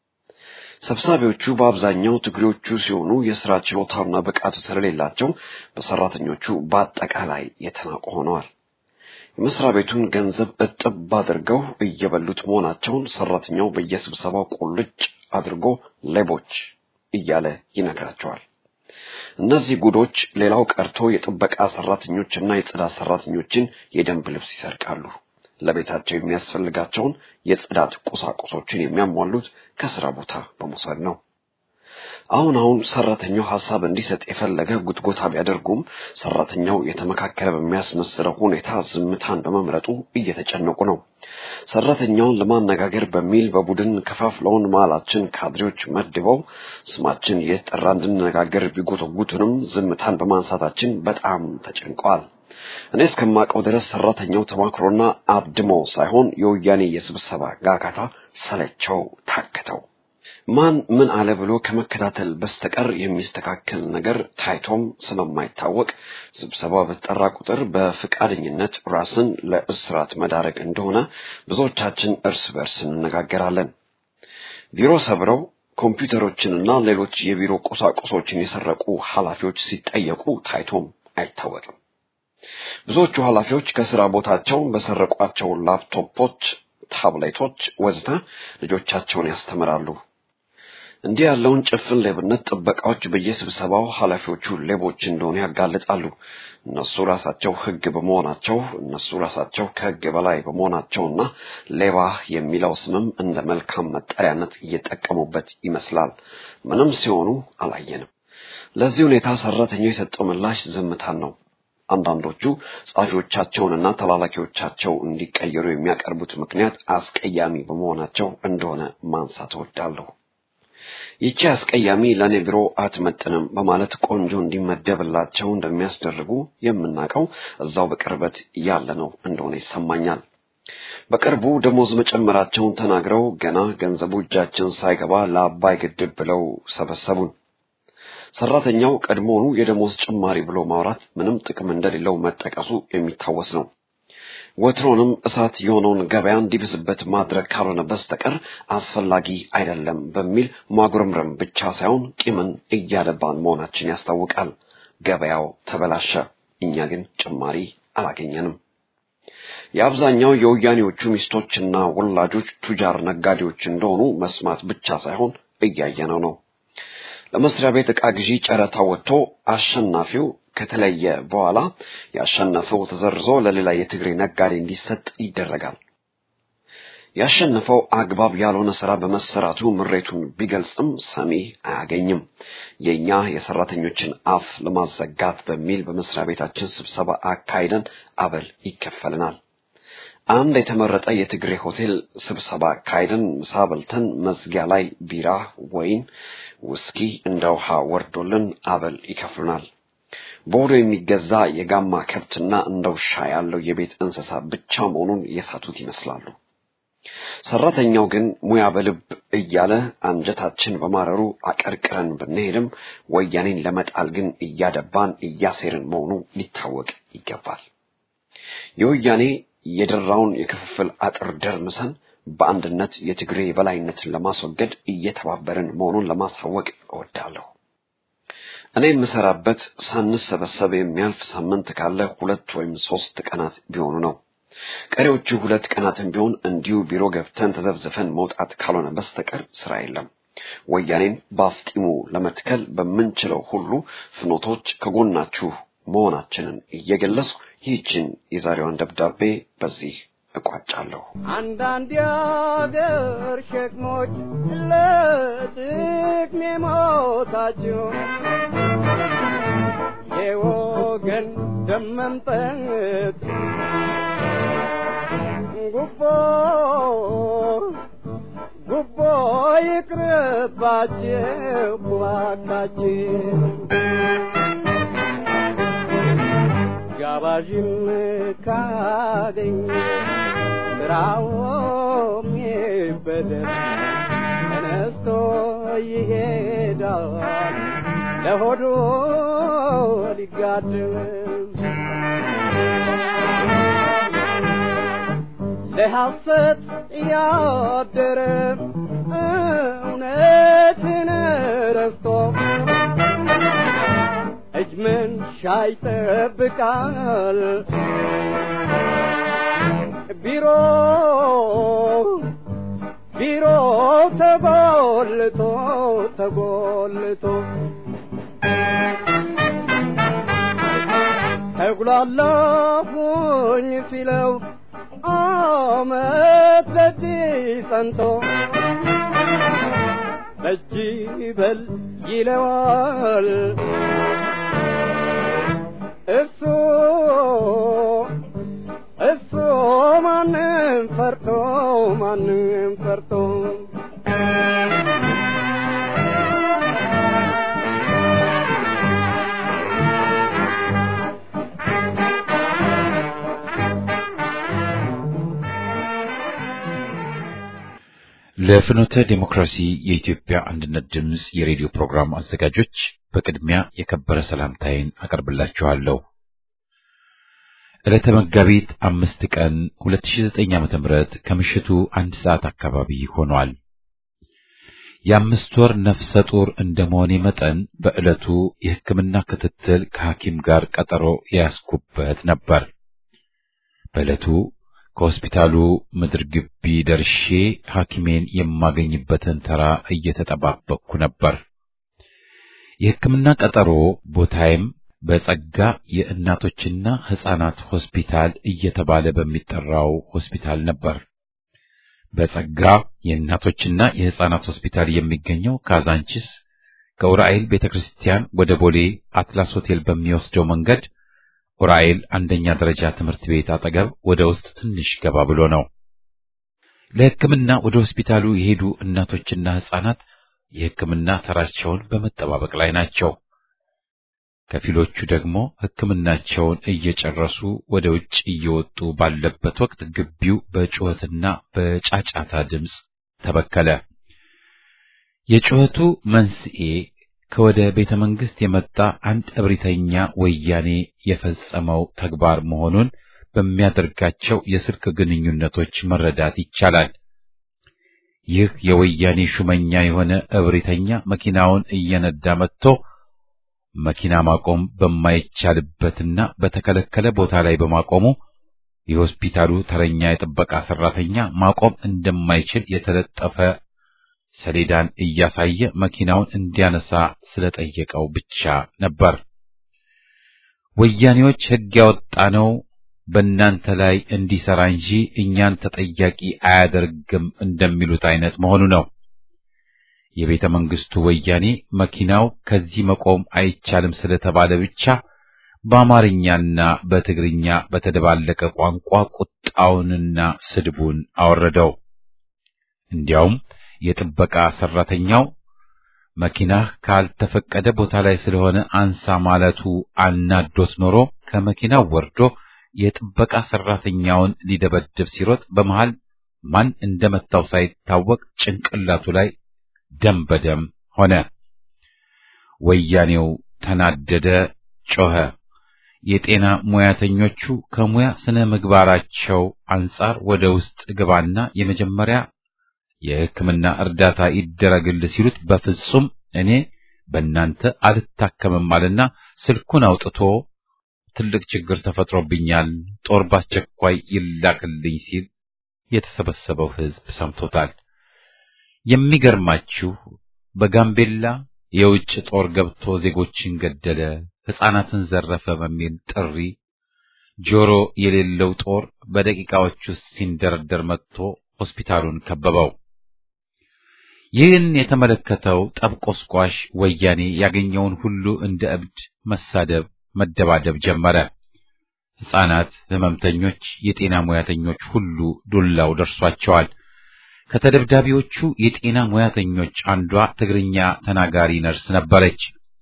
ሰብሳቢዎቹ በአብዛኛው ትግሬዎቹ ሲሆኑ የስራ ችሎታና ብቃቱ ስለሌላቸው በሰራተኞቹ በአጠቃላይ የተናቁ ሆነዋል። የመስሪያ ቤቱን ገንዘብ እጥብ አድርገው እየበሉት መሆናቸውን ሰራተኛው በየስብሰባው ቁልጭ አድርጎ ሌቦች እያለ ይነግራቸዋል። እነዚህ ጉዶች ሌላው ቀርቶ የጥበቃ ሰራተኞችና የጽዳት ሰራተኞችን የደንብ ልብስ ይሰርቃሉ። ለቤታቸው የሚያስፈልጋቸውን የጽዳት ቁሳቁሶችን የሚያሟሉት ከስራ ቦታ በመውሰድ ነው። አሁን አሁን ሰራተኛው ሀሳብ እንዲሰጥ የፈለገ ጉትጎታ ቢያደርጉም ሰራተኛው የተመካከለ በሚያስመስለው ሁኔታ ዝምታን በመምረጡ እየተጨነቁ ነው። ሰራተኛውን ለማነጋገር በሚል በቡድን ከፋፍለውን መሀላችን ካድሬዎች መድበው ስማችን እየተጠራ እንድንነጋገር ቢጎተጉቱንም ዝምታን በማንሳታችን በጣም ተጨንቀዋል። እኔ እስከማውቀው ድረስ ሰራተኛው ተማክሮና አድሞ ሳይሆን የወያኔ የስብሰባ ጋጋታ ሰለቸው፣ ታከተው ማን ምን አለ ብሎ ከመከታተል በስተቀር የሚስተካከል ነገር ታይቶም ስለማይታወቅ ስብሰባ በተጠራ ቁጥር በፍቃደኝነት ራስን ለእስራት መዳረግ እንደሆነ ብዙዎቻችን እርስ በርስ እንነጋገራለን። ቢሮ ሰብረው ኮምፒውተሮችንና ሌሎች የቢሮ ቁሳቁሶችን የሰረቁ ኃላፊዎች ሲጠየቁ ታይቶም አይታወቅም። ብዙዎቹ ኃላፊዎች ከስራ ቦታቸው በሰረቋቸው ላፕቶፖች፣ ታብሌቶች ወዘተ ልጆቻቸውን ያስተምራሉ። እንዲህ ያለውን ጭፍን ሌብነት ጥበቃዎች በየስብሰባው ኃላፊዎቹ ሌቦች እንደሆኑ ያጋልጣሉ። እነሱ ራሳቸው ሕግ በመሆናቸው እነሱ ራሳቸው ከሕግ በላይ በመሆናቸውና ሌባ የሚለው ስምም እንደ መልካም መጠሪያነት እየጠቀሙበት ይመስላል። ምንም ሲሆኑ አላየንም። ለዚህ ሁኔታ ሰራተኛው የሰጠው ምላሽ ዝምታን ነው። አንዳንዶቹ ጸሐፊዎቻቸውንና ተላላኪዎቻቸው እንዲቀየሩ የሚያቀርቡት ምክንያት አስቀያሚ በመሆናቸው እንደሆነ ማንሳት እወዳለሁ። ይቺ አስቀያሚ ለእኔ ቢሮ አትመጥንም በማለት ቆንጆ እንዲመደብላቸው እንደሚያስደርጉ የምናውቀው እዛው በቅርበት ያለ ነው እንደሆነ ይሰማኛል። በቅርቡ ደሞዝ መጨመራቸውን ተናግረው ገና ገንዘቡ እጃችን ሳይገባ ለአባይ ግድብ ብለው ሰበሰቡን። ሰራተኛው ቀድሞውኑ የደሞዝ ጭማሪ ብሎ ማውራት ምንም ጥቅም እንደሌለው መጠቀሱ የሚታወስ ነው። ወትሮንም እሳት የሆነውን ገበያ እንዲብስበት ማድረግ ካልሆነ በስተቀር አስፈላጊ አይደለም በሚል ማጉረምረም ብቻ ሳይሆን ቂምን እያደባን መሆናችን ያስታውቃል። ገበያው ተበላሸ፣ እኛ ግን ጭማሪ አላገኘንም። የአብዛኛው የወያኔዎቹ ሚስቶችና ወላጆች ቱጃር ነጋዴዎች እንደሆኑ መስማት ብቻ ሳይሆን እያየነው ነው። ለመስሪያ ቤት ዕቃ ግዢ ጨረታ ወጥቶ አሸናፊው ከተለየ በኋላ ያሸነፈው ተዘርዞ ለሌላ የትግሬ ነጋዴ እንዲሰጥ ይደረጋል። ያሸነፈው አግባብ ያልሆነ ስራ በመሰራቱ ምሬቱን ቢገልጽም ሰሚ አያገኝም። የእኛ የሰራተኞችን አፍ ለማዘጋት በሚል በመስሪያ ቤታችን ስብሰባ አካሂደን አበል ይከፈልናል። አንድ የተመረጠ የትግሬ ሆቴል ስብሰባ አካሂደን ምሳ በልተን መዝጊያ ላይ ቢራ፣ ወይን፣ ውስኪ እንደ ውሃ ወርዶልን አበል ይከፍሉናል። በወዶ የሚገዛ የጋማ ከብትና እንደ ውሻ ያለው የቤት እንስሳ ብቻ መሆኑን የሳቱት ይመስላሉ። ሰራተኛው ግን ሙያ በልብ እያለ አንጀታችን በማረሩ አቀርቅረን ብንሄድም ወያኔን ለመጣል ግን እያደባን እያሴርን መሆኑ ሊታወቅ ይገባል። የወያኔ የደራውን የክፍፍል አጥር ደርምሰን በአንድነት የትግሬ የበላይነትን ለማስወገድ እየተባበርን መሆኑን ለማሳወቅ እወዳለሁ። እኔ የምሰራበት ሳንሰበሰብ የሚያልፍ ሳምንት ካለ ሁለት ወይም ሶስት ቀናት ቢሆኑ ነው። ቀሪዎቹ ሁለት ቀናትም ቢሆን እንዲሁ ቢሮ ገብተን ተዘብዝፈን መውጣት ካልሆነ በስተቀር ስራ የለም። ወያኔን በአፍጢሙ ለመትከል በምንችለው ሁሉ ፍኖቶች ከጎናችሁ መሆናችንን እየገለጽኩ ይህችን የዛሬዋን ደብዳቤ በዚህ እቋጫለሁ። አንዳንድ የአገር ሸክሞች ለጥቅሜ ሞታቸው የወገን ደም መምጠጥ ጉቦ ጉቦ ይቅርባችሁ እባካችሁ ጋባዥም ካገኝ ስራውም ይበደል ተነስቶ ይሄዳል ለሆዱ ሊጋድም ለሐሰት ያደረ እውነትን ረስቶ እጅ መንሻ ይጠብቃል ቢሮ ቢሮ ተጎልቶ ተጎልቶ ተጉላላሁኝ ሲለው አመት በእጅ ጸንቶ በእጅ በል ይለዋል እሱ እሱ ማንም ፈርቶ ማንም ፈርቶ ለፍኖተ ዴሞክራሲ የኢትዮጵያ አንድነት ድምፅ የሬዲዮ ፕሮግራም አዘጋጆች በቅድሚያ የከበረ ሰላምታዬን አቀርብላችኋለሁ። ዕለተ መጋቢት አምስት ቀን 2009 ዓ.ም ከምሽቱ አንድ ሰዓት አካባቢ ሆኗል። የአምስት ወር ነፍሰ ጡር እንደመሆኔ መጠን በዕለቱ የሕክምና ክትትል ከሐኪም ጋር ቀጠሮ የያዝኩበት ነበር። በዕለቱ ከሆስፒታሉ ምድር ግቢ ደርሼ ሐኪሜን የማገኝበትን ተራ እየተጠባበቅኩ ነበር። የሕክምና ቀጠሮ ቦታዬም በጸጋ የእናቶችና ሕፃናት ሆስፒታል እየተባለ በሚጠራው ሆስፒታል ነበር። በጸጋ የእናቶችና የሕፃናት ሆስፒታል የሚገኘው ካዛንቺስ ከኡራኤል ቤተክርስቲያን ወደ ቦሌ አትላስ ሆቴል በሚወስደው መንገድ ኡራኤል አንደኛ ደረጃ ትምህርት ቤት አጠገብ ወደ ውስጥ ትንሽ ገባ ብሎ ነው። ለሕክምና ወደ ሆስፒታሉ የሄዱ እናቶችና ሕፃናት የሕክምና ተራቸውን በመጠባበቅ ላይ ናቸው። ከፊሎቹ ደግሞ ሕክምናቸውን እየጨረሱ ወደ ውጭ እየወጡ ባለበት ወቅት ግቢው በጩኸትና በጫጫታ ድምፅ ተበከለ። የጩኸቱ መንስኤ ከወደ ቤተ መንግሥት የመጣ አንድ እብሪተኛ ወያኔ የፈጸመው ተግባር መሆኑን በሚያደርጋቸው የስልክ ግንኙነቶች መረዳት ይቻላል። ይህ የወያኔ ሹመኛ የሆነ እብሪተኛ መኪናውን እየነዳ መጥቶ መኪና ማቆም በማይቻልበትና በተከለከለ ቦታ ላይ በማቆሙ የሆስፒታሉ ተረኛ የጥበቃ ሰራተኛ ማቆም እንደማይችል የተለጠፈ ሰሌዳን እያሳየ መኪናውን እንዲያነሳ ስለጠየቀው ብቻ ነበር። ወያኔዎች ሕግ ያወጣ ነው በእናንተ ላይ እንዲሰራ እንጂ እኛን ተጠያቂ አያደርግም እንደሚሉት አይነት መሆኑ ነው። የቤተ መንግስቱ ወያኔ መኪናው ከዚህ መቆም አይቻልም ስለተባለ ብቻ በአማርኛና በትግርኛ በተደባለቀ ቋንቋ ቁጣውንና ስድቡን አወረደው። እንዲያውም የጥበቃ ሰራተኛው መኪናህ ካልተፈቀደ ቦታ ላይ ስለሆነ አንሳ ማለቱ አናዶት ኖሮ ከመኪናው ወርዶ የጥበቃ ሰራተኛውን ሊደበድብ ሲሮጥ በመሃል ማን እንደመታው ሳይታወቅ ጭንቅላቱ ላይ ደም በደም ሆነ። ወያኔው ተናደደ፣ ጮኸ። የጤና ሙያተኞቹ ከሙያ ስነ ምግባራቸው አንጻር ወደ ውስጥ ግባና የመጀመሪያ የሕክምና እርዳታ ይደረግል ሲሉት በፍጹም እኔ በእናንተ አልታከምም አለና ስልኩን አውጥቶ ትልቅ ችግር ተፈጥሮብኛል፣ ጦር ባስቸኳይ ይላክልኝ ሲል የተሰበሰበው ሕዝብ ሰምቶታል። የሚገርማችሁ በጋምቤላ የውጭ ጦር ገብቶ ዜጎችን ገደለ፣ ሕፃናትን ዘረፈ በሚል ጥሪ ጆሮ የሌለው ጦር በደቂቃዎች ውስጥ ሲንደረደር መጥቶ ሆስፒታሉን ከበበው። ይህን የተመለከተው ጠብቆስቋሽ ወያኔ ያገኘውን ሁሉ እንደ እብድ መሳደብ፣ መደባደብ ጀመረ። ሕፃናት፣ ሕመምተኞች፣ የጤና ሙያተኞች ሁሉ ዱላው ደርሷቸዋል። ከተደብዳቢዎቹ የጤና ሙያተኞች አንዷ ትግርኛ ተናጋሪ ነርስ ነበረች።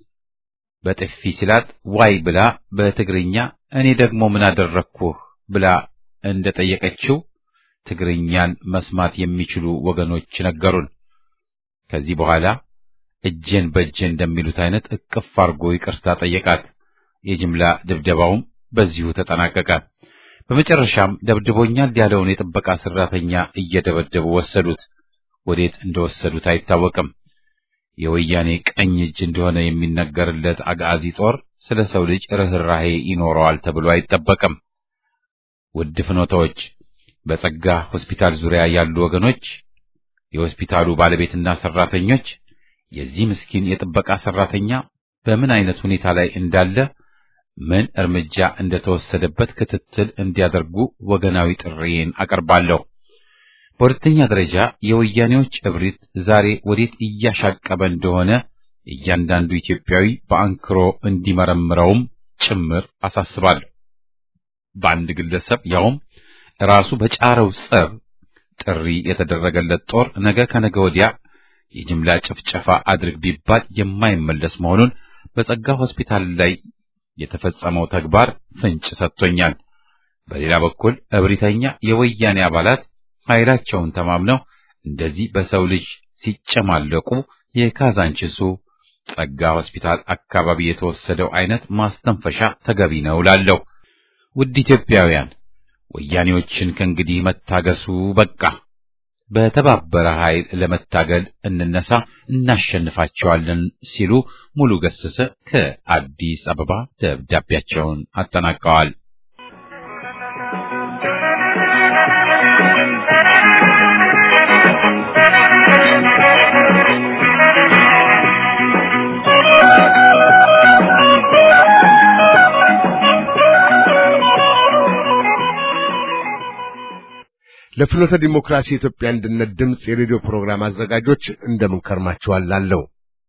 በጥፊ ሲላት ዋይ ብላ በትግርኛ እኔ ደግሞ ምን አደረግኩህ ብላ እንደጠየቀችው ትግርኛን መስማት የሚችሉ ወገኖች ነገሩን። ከዚህ በኋላ እጄን በእጄ እንደሚሉት አይነት እቅፍ አርጎ ይቅርታ ጠየቃት። የጅምላ ድብደባውም በዚሁ ተጠናቀቀ። በመጨረሻም ደብድቦኛል ያለውን የጥበቃ ሰራተኛ እየደበደቡ ወሰዱት። ወዴት እንደወሰዱት አይታወቅም። የወያኔ ቀኝ እጅ እንደሆነ የሚነገርለት አጋዚ ጦር ስለ ሰው ልጅ ርኅራሄ ይኖረዋል ተብሎ አይጠበቅም። ውድ ፍኖታዎች፣ በጸጋ ሆስፒታል ዙሪያ ያሉ ወገኖች፣ የሆስፒታሉ ባለቤትና ሰራተኞች የዚህ ምስኪን የጥበቃ ሰራተኛ በምን አይነት ሁኔታ ላይ እንዳለ ምን እርምጃ እንደተወሰደበት ክትትል እንዲያደርጉ ወገናዊ ጥሪዬን አቀርባለሁ። በሁለተኛ ደረጃ የወያኔዎች እብሪት ዛሬ ወዴት እያሻቀበ እንደሆነ እያንዳንዱ ኢትዮጵያዊ በአንክሮ እንዲመረምረውም ጭምር አሳስባለሁ። በአንድ ግለሰብ ያውም ራሱ በጫረው ጸብ ጥሪ የተደረገለት ጦር ነገ ከነገ ወዲያ የጅምላ ጭፍጨፋ አድርግ ቢባል የማይመለስ መሆኑን በጸጋ ሆስፒታል ላይ የተፈጸመው ተግባር ፍንጭ ሰጥቶኛል። በሌላ በኩል እብሪተኛ የወያኔ አባላት ኃይላቸውን ተማምነው እንደዚህ በሰው ልጅ ሲጨማለቁ የካዛንችሱ ጸጋ ሆስፒታል አካባቢ የተወሰደው አይነት ማስተንፈሻ ተገቢ ነው ላለሁ። ውድ ኢትዮጵያውያን ወያኔዎችን ከእንግዲህ መታገሱ በቃ። በተባበረ ኃይል ለመታገል እንነሳ፣ እናሸንፋቸዋለን ሲሉ ሙሉ ገሰሰ ከአዲስ አበባ ደብዳቤያቸውን አጠናቀዋል። ለፍኖተ ዲሞክራሲ የኢትዮጵያ አንድነት ድምፅ የሬዲዮ ፕሮግራም አዘጋጆች እንደምን ከርማችኋል ላለው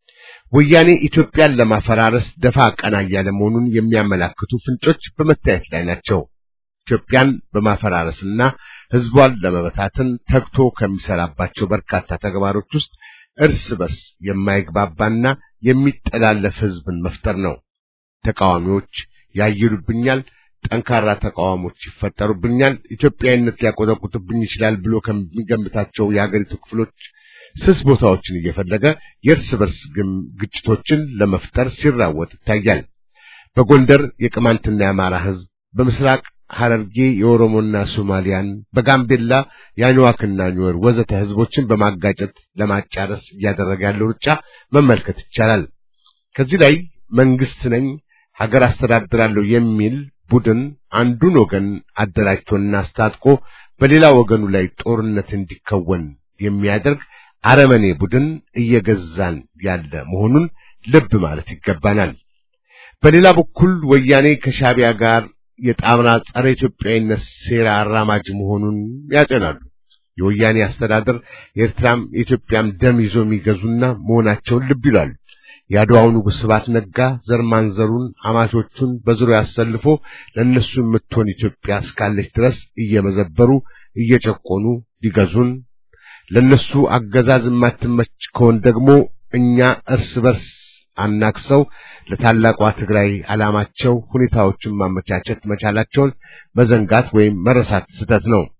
ወያኔ ኢትዮጵያን ለማፈራረስ ደፋ ቀና እያለ መሆኑን የሚያመላክቱ ፍንጮች በመታየት ላይ ናቸው። ኢትዮጵያን በማፈራረስና ሕዝቧን ለመበታተን ተግቶ ከሚሰራባቸው በርካታ ተግባሮች ውስጥ እርስ በርስ የማይግባባና የሚጠላለፍ ሕዝብን መፍጠር ነው። ተቃዋሚዎች ያይሉብኛል፣ ጠንካራ ተቃዋሞች ይፈጠሩብኛል፣ ኢትዮጵያዊነት ሊያቆጠቁጥብኝ ይችላል ብሎ ከሚገምታቸው የሀገሪቱ ክፍሎች ስስ ቦታዎችን እየፈለገ የእርስ በርስ ግጭቶችን ለመፍጠር ሲራወጥ ይታያል። በጎንደር የቅማንትና የአማራ ሕዝብ፣ በምስራቅ ሐረርጌ የኦሮሞና ሶማሊያን፣ በጋምቤላ የአኝዋክና ኒወር ወዘተ ሕዝቦችን በማጋጨት ለማጫረስ እያደረገ ያለው ሩጫ መመልከት ይቻላል። ከዚህ ላይ መንግስት ነኝ ሀገር አስተዳድራለሁ የሚል ቡድን አንዱን ወገን አደራጅቶና አስታጥቆ በሌላ ወገኑ ላይ ጦርነት እንዲከወን የሚያደርግ አረመኔ ቡድን እየገዛን ያለ መሆኑን ልብ ማለት ይገባናል። በሌላ በኩል ወያኔ ከሻቢያ ጋር የጣምራ ጸረ ኢትዮጵያዊነት ሴራ አራማጅ መሆኑን ያጤናሉ። የወያኔ አስተዳደር የኤርትራም የኢትዮጵያም ደም ይዞ የሚገዙና መሆናቸውን ልብ ይላሉ። የአድዋው ንጉሥ ስብሐት ነጋ ዘር ማንዘሩን አማቾቹን በዙሪያው አሰልፎ ለእነሱ የምትሆን ኢትዮጵያ እስካለች ድረስ እየመዘበሩ እየጨቆኑ ሊገዙን ለነሱ አገዛዝ የማትመች ከሆን ደግሞ እኛ እርስ በርስ አናክሰው ለታላቋ ትግራይ ዓላማቸው ሁኔታዎችን ማመቻቸት መቻላቸውን መዘንጋት ወይም መረሳት ስህተት ነው።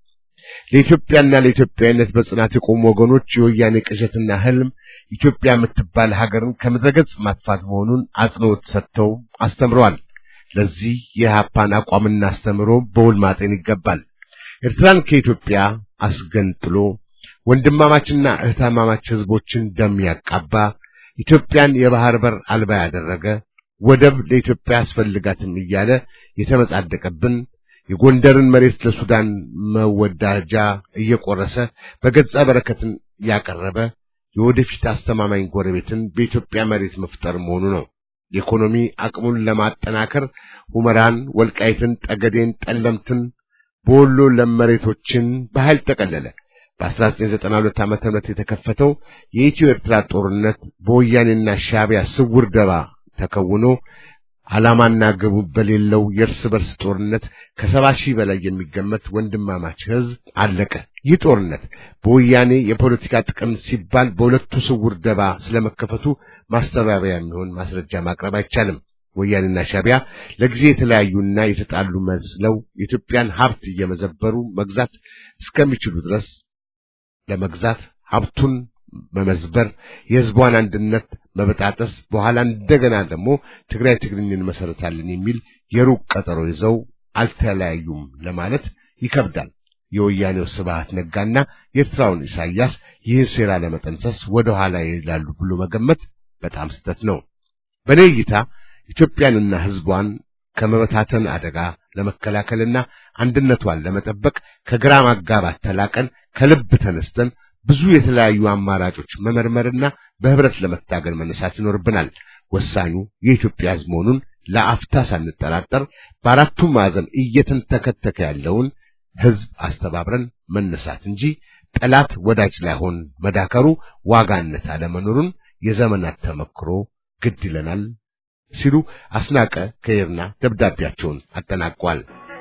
ለኢትዮጵያና ለኢትዮጵያዊነት በጽናት የቆሙ ወገኖች የወያኔ ቅዠትና ህልም ኢትዮጵያ የምትባል ሀገርን ከምድረገጽ ማጥፋት መሆኑን አጽንኦት ሰጥተው አስተምረዋል። ለዚህ የኢህአፓን አቋምና አስተምሮ በውል ማጤን ይገባል። ኤርትራን ከኢትዮጵያ አስገንጥሎ ወንድማማችና እህታማማች ህዝቦችን ደም ያቃባ ኢትዮጵያን የባህር በር አልባ ያደረገ ወደብ ለኢትዮጵያ አስፈልጋትም እያለ የተመጻደቀብን የጎንደርን መሬት ለሱዳን መወዳጃ እየቆረሰ በገጸ በረከትን ያቀረበ የወደፊት አስተማማኝ ጎረቤትን በኢትዮጵያ መሬት መፍጠር መሆኑ ነው። የኢኮኖሚ አቅሙን ለማጠናከር ሁመራን፣ ወልቃይትን፣ ጠገዴን፣ ጠለምትን በወሎ ለም መሬቶችን በኃይል ጠቀለለ። በ1992 ዓመተ ምህረት የተከፈተው የኢትዮ ኤርትራ ጦርነት በወያኔና ሻዕቢያ ስውር ደባ ተከውኖ ዓላማና ግቡ በሌለው የእርስ በርስ ጦርነት ከሰባ ሺህ በላይ የሚገመት ወንድማማች ሕዝብ አለቀ። ይህ ጦርነት በወያኔ የፖለቲካ ጥቅም ሲባል በሁለቱ ስውር ደባ ስለመከፈቱ ማስተባበያ የሚሆን ማስረጃ ማቅረብ አይቻልም። ወያኔና ሻዕቢያ ለጊዜ የተለያዩና የተጣሉ መስለው የኢትዮጵያን ሀብት እየመዘበሩ መግዛት እስከሚችሉ ድረስ ለመግዛት ሀብቱን መመዝበር፣ የህዝቧን አንድነት መበጣጠስ፣ በኋላ እንደገና ደግሞ ትግራይ ትግርኝ እንመሰረታለን የሚል የሩቅ ቀጠሮ ይዘው አልተለያዩም ለማለት ይከብዳል። የወያኔው ስብሐት ነጋና የኤርትራውን ኢሳያስ ይህን ሴራ ለመጠንሰስ ወደ ኋላ ይላሉ ብሎ መገመት በጣም ስህተት ነው። በእኔ እይታ ኢትዮጵያንና ህዝቧን ከመበታተን አደጋ ለመከላከልና አንድነቷን ለመጠበቅ ከግራ ማጋባት ተላቀን ከልብ ተነስተን ብዙ የተለያዩ አማራጮች መመርመርና በህብረት ለመታገል መነሳት ይኖርብናል። ወሳኙ የኢትዮጵያ ህዝብ መሆኑን ለአፍታ ሳንጠራጠር በአራቱም ማዕዘን እየተንተከተከ ያለውን ህዝብ አስተባብረን መነሳት እንጂ ጠላት ወዳጅ ላይሆን መዳከሩ ዋጋነት አለመኖሩን የዘመናት ተመክሮ ግድ ይለናል ሲሉ አስናቀ ከይርና ደብዳቤያቸውን አጠናቋል።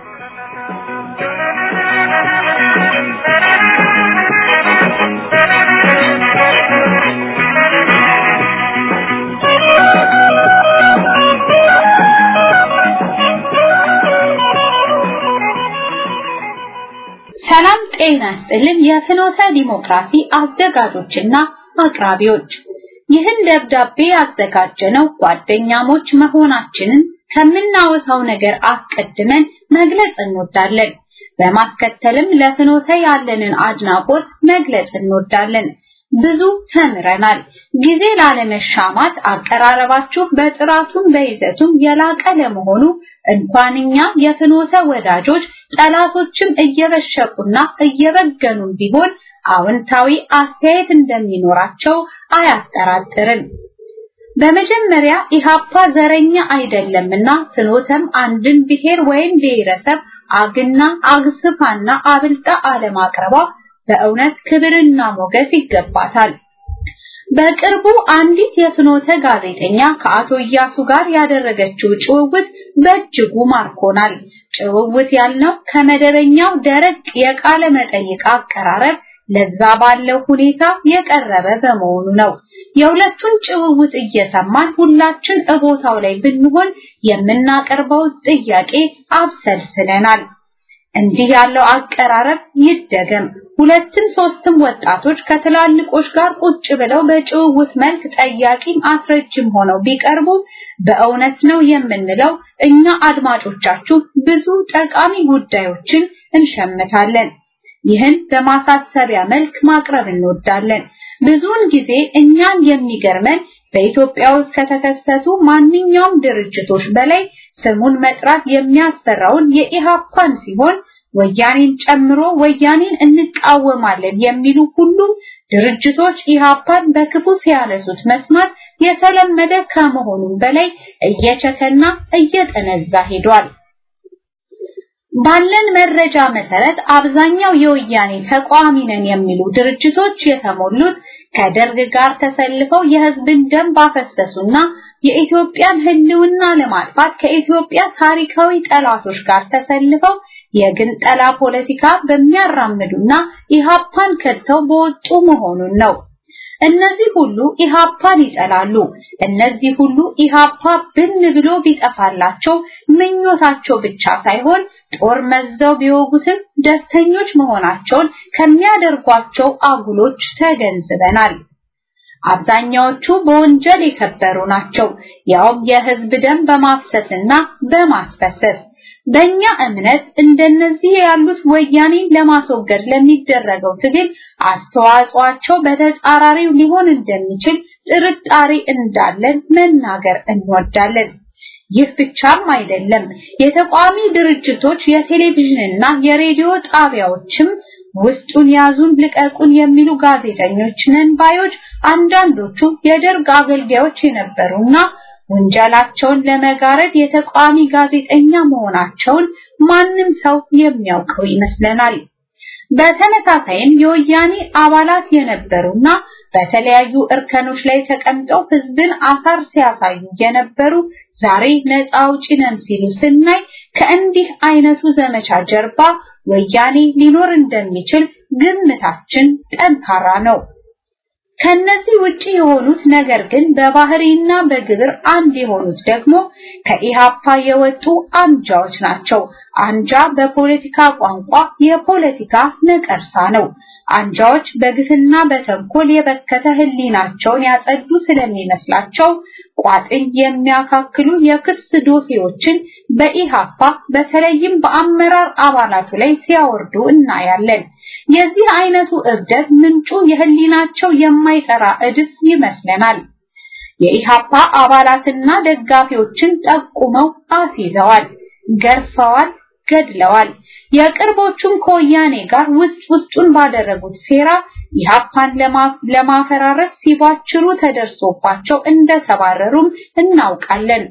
ሰላም ጤና ይስጥልን። የፍኖተ ዲሞክራሲ አዘጋጆችና አቅራቢዎች ይህን ደብዳቤ ያዘጋጀነው ጓደኛሞች መሆናችንን ከምናወሳው ነገር አስቀድመን መግለጽ እንወዳለን። በማስከተልም ለፍኖተ ያለንን አድናቆት መግለጽ እንወዳለን። ብዙ ተምረናል። ጊዜ ላለመሻማት አቀራረባችሁ በጥራቱም በይዘቱም የላቀ ለመሆኑ እንኳን እኛ የፍኖተ ወዳጆች ጠላቶችም እየበሸቁና እየበገኑም ቢሆን አዎንታዊ አስተያየት እንደሚኖራቸው አያጠራጥርም። በመጀመሪያ ኢሃፓ ዘረኛ አይደለምና ፍኖተም አንድን ብሔር ወይም ብሔረሰብ አግና አግስፋና አብልጣ አለማቅረቧ በእውነት ክብርና ሞገስ ይገባታል። በቅርቡ አንዲት የፍኖተ ጋዜጠኛ ከአቶ እያሱ ጋር ያደረገችው ጭውውት በእጅጉ ማርኮናል። ጭውውት ያልነው ከመደበኛው ደረቅ የቃለ መጠይቅ አቀራረብ ለዛ ባለው ሁኔታ የቀረበ በመሆኑ ነው። የሁለቱን ጭውውት እየሰማን ሁላችን እቦታው ላይ ብንሆን የምናቀርበው ጥያቄ አብሰልስለናል። እንዲህ ያለው አቀራረብ ይደገም። ሁለትም ሶስትም ወጣቶች ከትላልቆች ጋር ቁጭ ብለው በጭውውት መልክ ጠያቂም አስረጅም ሆነው ቢቀርቡ በእውነት ነው የምንለው እኛ አድማጮቻችሁ ብዙ ጠቃሚ ጉዳዮችን እንሸምታለን። ይህን በማሳሰቢያ መልክ ማቅረብ እንወዳለን። ብዙውን ጊዜ እኛን የሚገርመን በኢትዮጵያ ውስጥ ከተከሰቱ ማንኛውም ድርጅቶች በላይ ስሙን መጥራት የሚያስፈራውን የኢሃፓን ሲሆን ወያኔን ጨምሮ ወያኔን እንቃወማለን የሚሉ ሁሉም ድርጅቶች ኢሃፓን በክፉ ሲያነሱት መስማት የተለመደ ከመሆኑም በላይ እየቸከና እየጠነዛ ሄዷል። ባለን መረጃ መሰረት አብዛኛው የወያኔ ተቃዋሚ ነን የሚሉ ድርጅቶች የተሞሉት ከደርግ ጋር ተሰልፈው የህዝብን ደም ባፈሰሱና የኢትዮጵያን ሕልውና ለማጥፋት ከኢትዮጵያ ታሪካዊ ጠላቶች ጋር ተሰልፈው የግንጠላ ፖለቲካ በሚያራምዱና ኢሃፓን ከድተው በወጡ መሆኑን ነው። እነዚህ ሁሉ ኢሃፓን ይጠላሉ። እነዚህ ሁሉ ኢሃፓ ብን ብሎ ቢጠፋላቸው ምኞታቸው ብቻ ሳይሆን ጦር መዘው ቢወጉትም ደስተኞች መሆናቸውን ከሚያደርጓቸው አጉሎች ተገንዝበናል። አብዛኛዎቹ በወንጀል የከበሩ ናቸው፣ ያውም የህዝብ ደም በማፍሰስና በማስፈሰስ። በእኛ እምነት እንደነዚህ ያሉት ወያኔን ለማስወገድ ለሚደረገው ትግል አስተዋጽኦአቸው በተጻራሪው ሊሆን እንደሚችል ጥርጣሬ እንዳለን መናገር እንወዳለን። ይህ ብቻም አይደለም። የተቋሚ ድርጅቶች የቴሌቪዥንና የሬዲዮ ጣቢያዎችም ውስጡን ያዙን ልቀቁን የሚሉ ጋዜጠኞች ነን ባዮች አንዳንዶቹ የደርግ አገልጋዮች የነበሩና ወንጀላቸውን ለመጋረድ የተቋሚ ጋዜጠኛ መሆናቸውን ማንም ሰው የሚያውቀው ይመስለናል። በተመሳሳይም የወያኔ አባላት የነበሩና በተለያዩ እርከኖች ላይ ተቀምጠው ህዝብን አሳር ሲያሳዩ የነበሩ ዛሬ ነፃ አውጪ ነን ሲሉ ስናይ ከእንዲህ አይነቱ ዘመቻ ጀርባ ወያኔ ሊኖር እንደሚችል ግምታችን ጠንካራ ነው። ከነዚህ ውጪ የሆኑት ነገር ግን በባህሪና በግብር አንድ የሆኑት ደግሞ ከኢሃፓ የወጡ አንጃዎች ናቸው። አንጃ በፖለቲካ ቋንቋ የፖለቲካ ነቀርሳ ነው። አንጃዎች በግፍና በተንኮል የበከተ ህሊናቸውን ያጸዱ ስለሚመስላቸው ቋጥኝ የሚያካክሉ የክስ ዶሴዎችን በኢሃፓ በተለይም በአመራር አባላቱ ላይ ሲያወርዱ እናያለን። የዚህ አይነቱ እብደት ምንጩ የህሊናቸው የማይጠራ እድፍ ይመስለናል። የኢሃፓ አባላትና ደጋፊዎችን ጠቁመው አስይዘዋል፣ ገርፈዋል፣ ገድለዋል። የቅርቦቹም ከወያኔ ጋር ውስጥ ውስጡን ባደረጉት ሴራ ኢሃፓን ለማፈራረስ ሲባችሩ ተደርሶባቸው እንደተባረሩም እናውቃለን።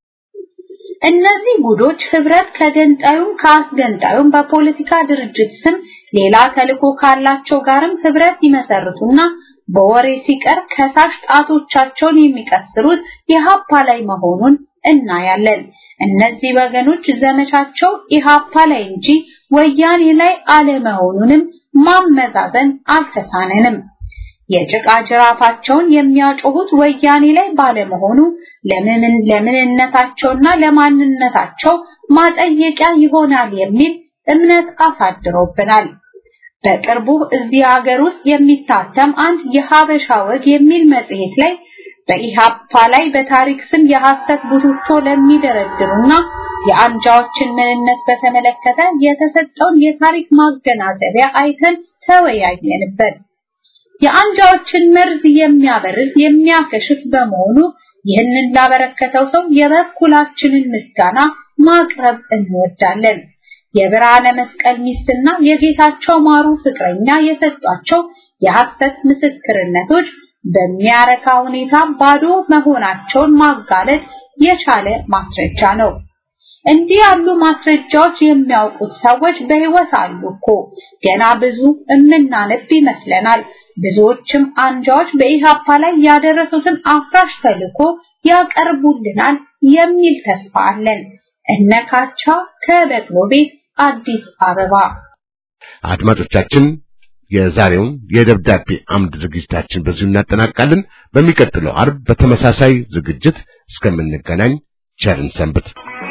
እነዚህ ጉዶች ህብረት ከገንጣዩም ከአስገንጣዩም በፖለቲካ ድርጅት ስም ሌላ ተልዕኮ ካላቸው ጋርም ህብረት ይመሰርቱና በወሬ ሲቀር ከሳሽ ጣቶቻቸውን የሚቀስሩት የሀፓ ላይ መሆኑን እናያለን። እነዚህ ወገኖች ዘመቻቸው ኢሃፓ ላይ እንጂ ወያኔ ላይ አለመሆኑንም ማመዛዘን አልተሳነንም። የጭቃ ጅራፋቸውን የሚያጮሁት ወያኔ ላይ ባለመሆኑ ለምን ለምንነታቸውና ለማንነታቸው ማጠየቂያ ይሆናል የሚል እምነት አሳድሮብናል። በቅርቡ እዚህ ሀገር ውስጥ የሚታተም አንድ የሀበሻ ወግ የሚል መጽሔት ላይ በኢሃፓ ላይ በታሪክ ስም የሐሰት ቡትቶ ለሚደረድሩና የአንጃዎችን ምንነት በተመለከተ የተሰጠውን የታሪክ ማገናዘቢያ አይተን ተወያየንበት። የአንጃዎችን መርዝ የሚያበርዝ የሚያከሽፍ በመሆኑ ይህንን ላበረከተው ሰው የበኩላችንን ምስጋና ማቅረብ እንወዳለን። የብርሃነ መስቀል ሚስትና የጌታቸው ማሩ ፍቅረኛ የሰጧቸው የሐሰት ምስክርነቶች በሚያረካ ሁኔታ ባዶ መሆናቸውን ማጋለጥ የቻለ ማስረጃ ነው። እንዲህ ያሉ ማስረጃዎች የሚያውቁት ሰዎች በህይወት አሉ እኮ ገና ብዙ እምናነብ ይመስለናል። ብዙዎችም አንጃዎች በኢሃፓ ላይ ያደረሱትን አፍራሽ ተልዕኮ ያቀርቡልናል የሚል ተስፋ አለን። እነካቻ ከበቅሎ ቤት አዲስ አበባ። አድማጮቻችን የዛሬውን የደብዳቤ አምድ ዝግጅታችን በዚሁ እናጠናቃለን። በሚቀጥለው አርብ በተመሳሳይ ዝግጅት እስከምንገናኝ ቸርን ሰንብት።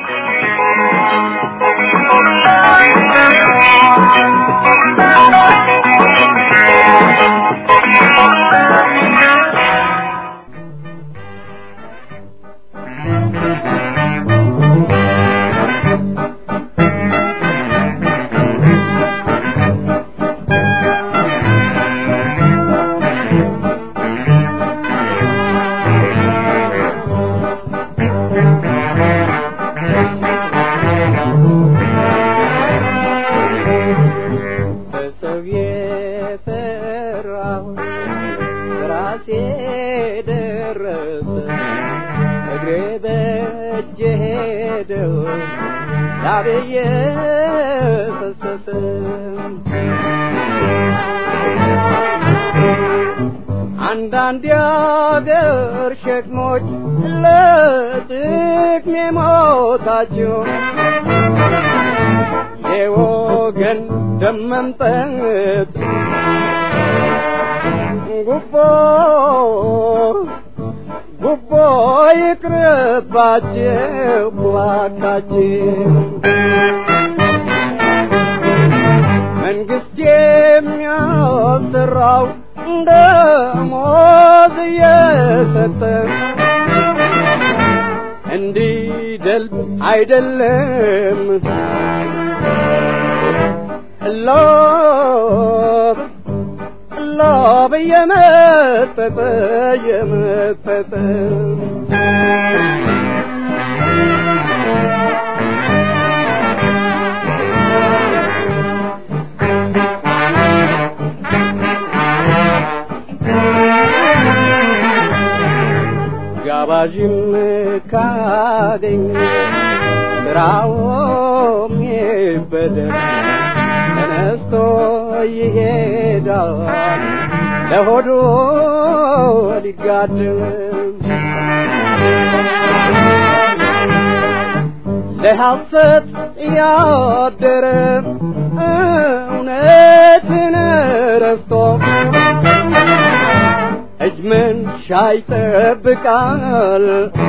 በሰው የፈራሁ ራሴ ደረሰ እግሬ በእጄ ሄደው ላብዬ ፈሰሰ አንዳንድ የአገር ሸክሞች ለጥቅሜ ሞታቸው የወገን ደም መምጠጥ ጉቦ ጉቦ ይቅርባችሁ እባካችሁ መንግስት የሚያሰራው ደሞዝ እየሰጠ እንዲደልብ አይደለም ሎብ ሎብ እየመጠጠ እየመጠጠ ጋባዥም ካገኝ ስራውም ይበደል ተነስቶ ይሄዳል ለሆዱ ሊጋድም ለሐሰት ያደረ እውነትን ረስቶ እጅ መንሻ ይጠብቃል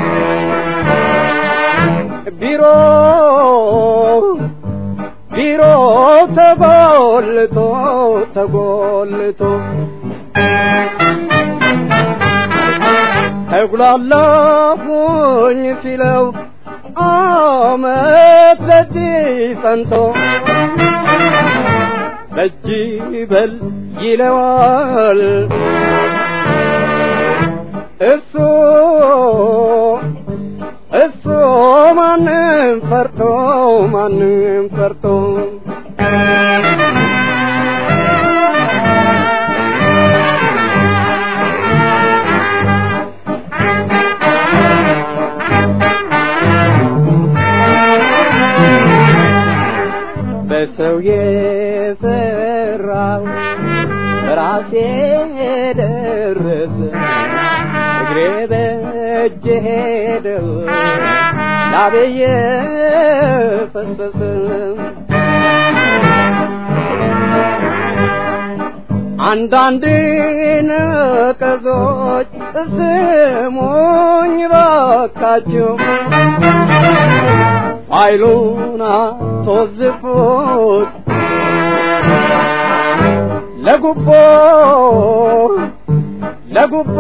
ቢሮ ቢሮ ተጎልቶ ተጎልቶ ተጉላላሁኝ ሲለው አመት ለእጅ ጸንቶ በእጅ በል ይለዋል እሱ እሱ ማንም ፈርቶ ማንም ፈርቶ በሰው የሰራው ራሴ ደረሰ እግሬ በእጅ ሄደው ላቤየ ፈሰሰ አንዳንድ ነቀዞች ስሙኝ ባካችሁ ኃይሉን አስወዝፉት ለጉቦ ለጉቦ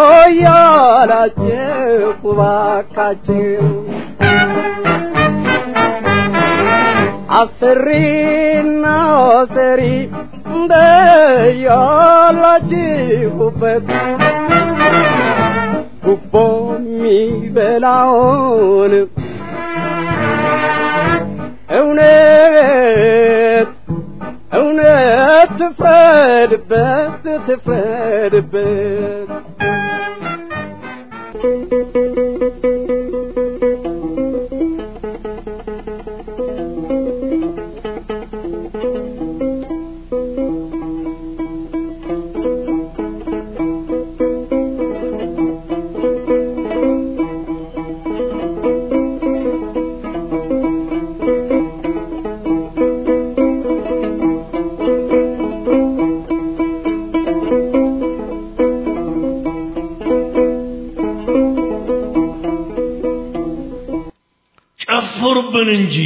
ያላችሁ ባካችሁ አሰሪና ሰሪ እንደያላችሁበት ጉቦ የሚበላውን እውነት እውነት ትፍረድበት ትፍረድበት ጨፍሩብን እንጂ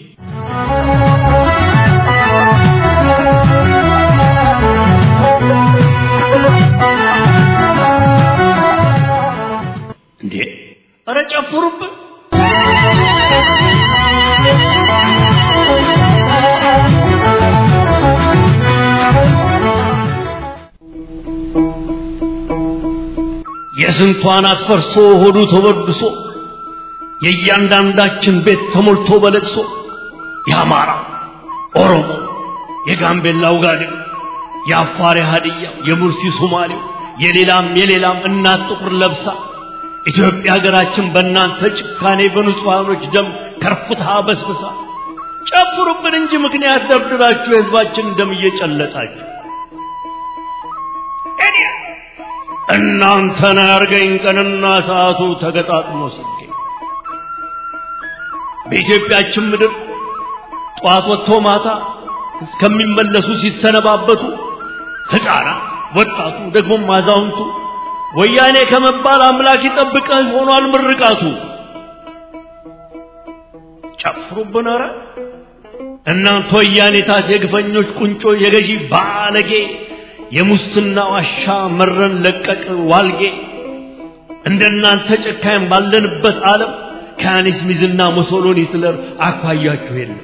እንዴ! ኧረ ጨፍሩብን! የስንቷን አትፈርሶ ሆዱ ተበድሶ የእያንዳንዳችን ቤት ተሞልቶ በለቅሶ የአማራ ኦሮሞ፣ የጋምቤላው ጋዴው፣ የአፋር ሀዲያ፣ የሙርሲ ሶማሌው፣ የሌላም የሌላም እናት ጥቁር ለብሳ ኢትዮጵያ ሀገራችን በእናንተ ጭካኔ በንጹሐኖች ደም ከርፍታ በስብሳ ጨፍሩብን እንጂ ምክንያት ደብድባችሁ የህዝባችን ደም እየጨለጣችሁ እኔ እናንተን ያርገኝ ቀንና ሰዓቱ ተገጣጥሞ ሲገኝ በኢትዮጵያችን ምድር ጠዋት ወጥቶ ማታ እስከሚመለሱ ሲሰነባበቱ ሕፃናት ወጣቱ ደግሞም አዛውንቱ ወያኔ ከመባል አምላክ ይጠብቀህ ሆኗል ምርቃቱ። ጨፍሩብን ኧረ እናንተ ወያኔታት የግፈኞች ቁንጮ የገዢ ባለጌ የሙስና ዋሻ መረን ለቀቅ ዋልጌ እንደናንተ ጨካኝ ባለንበት ዓለም ከያኔስ ሚዝና ሙሶሎኒ ሂትለር አኳያችሁ የለም።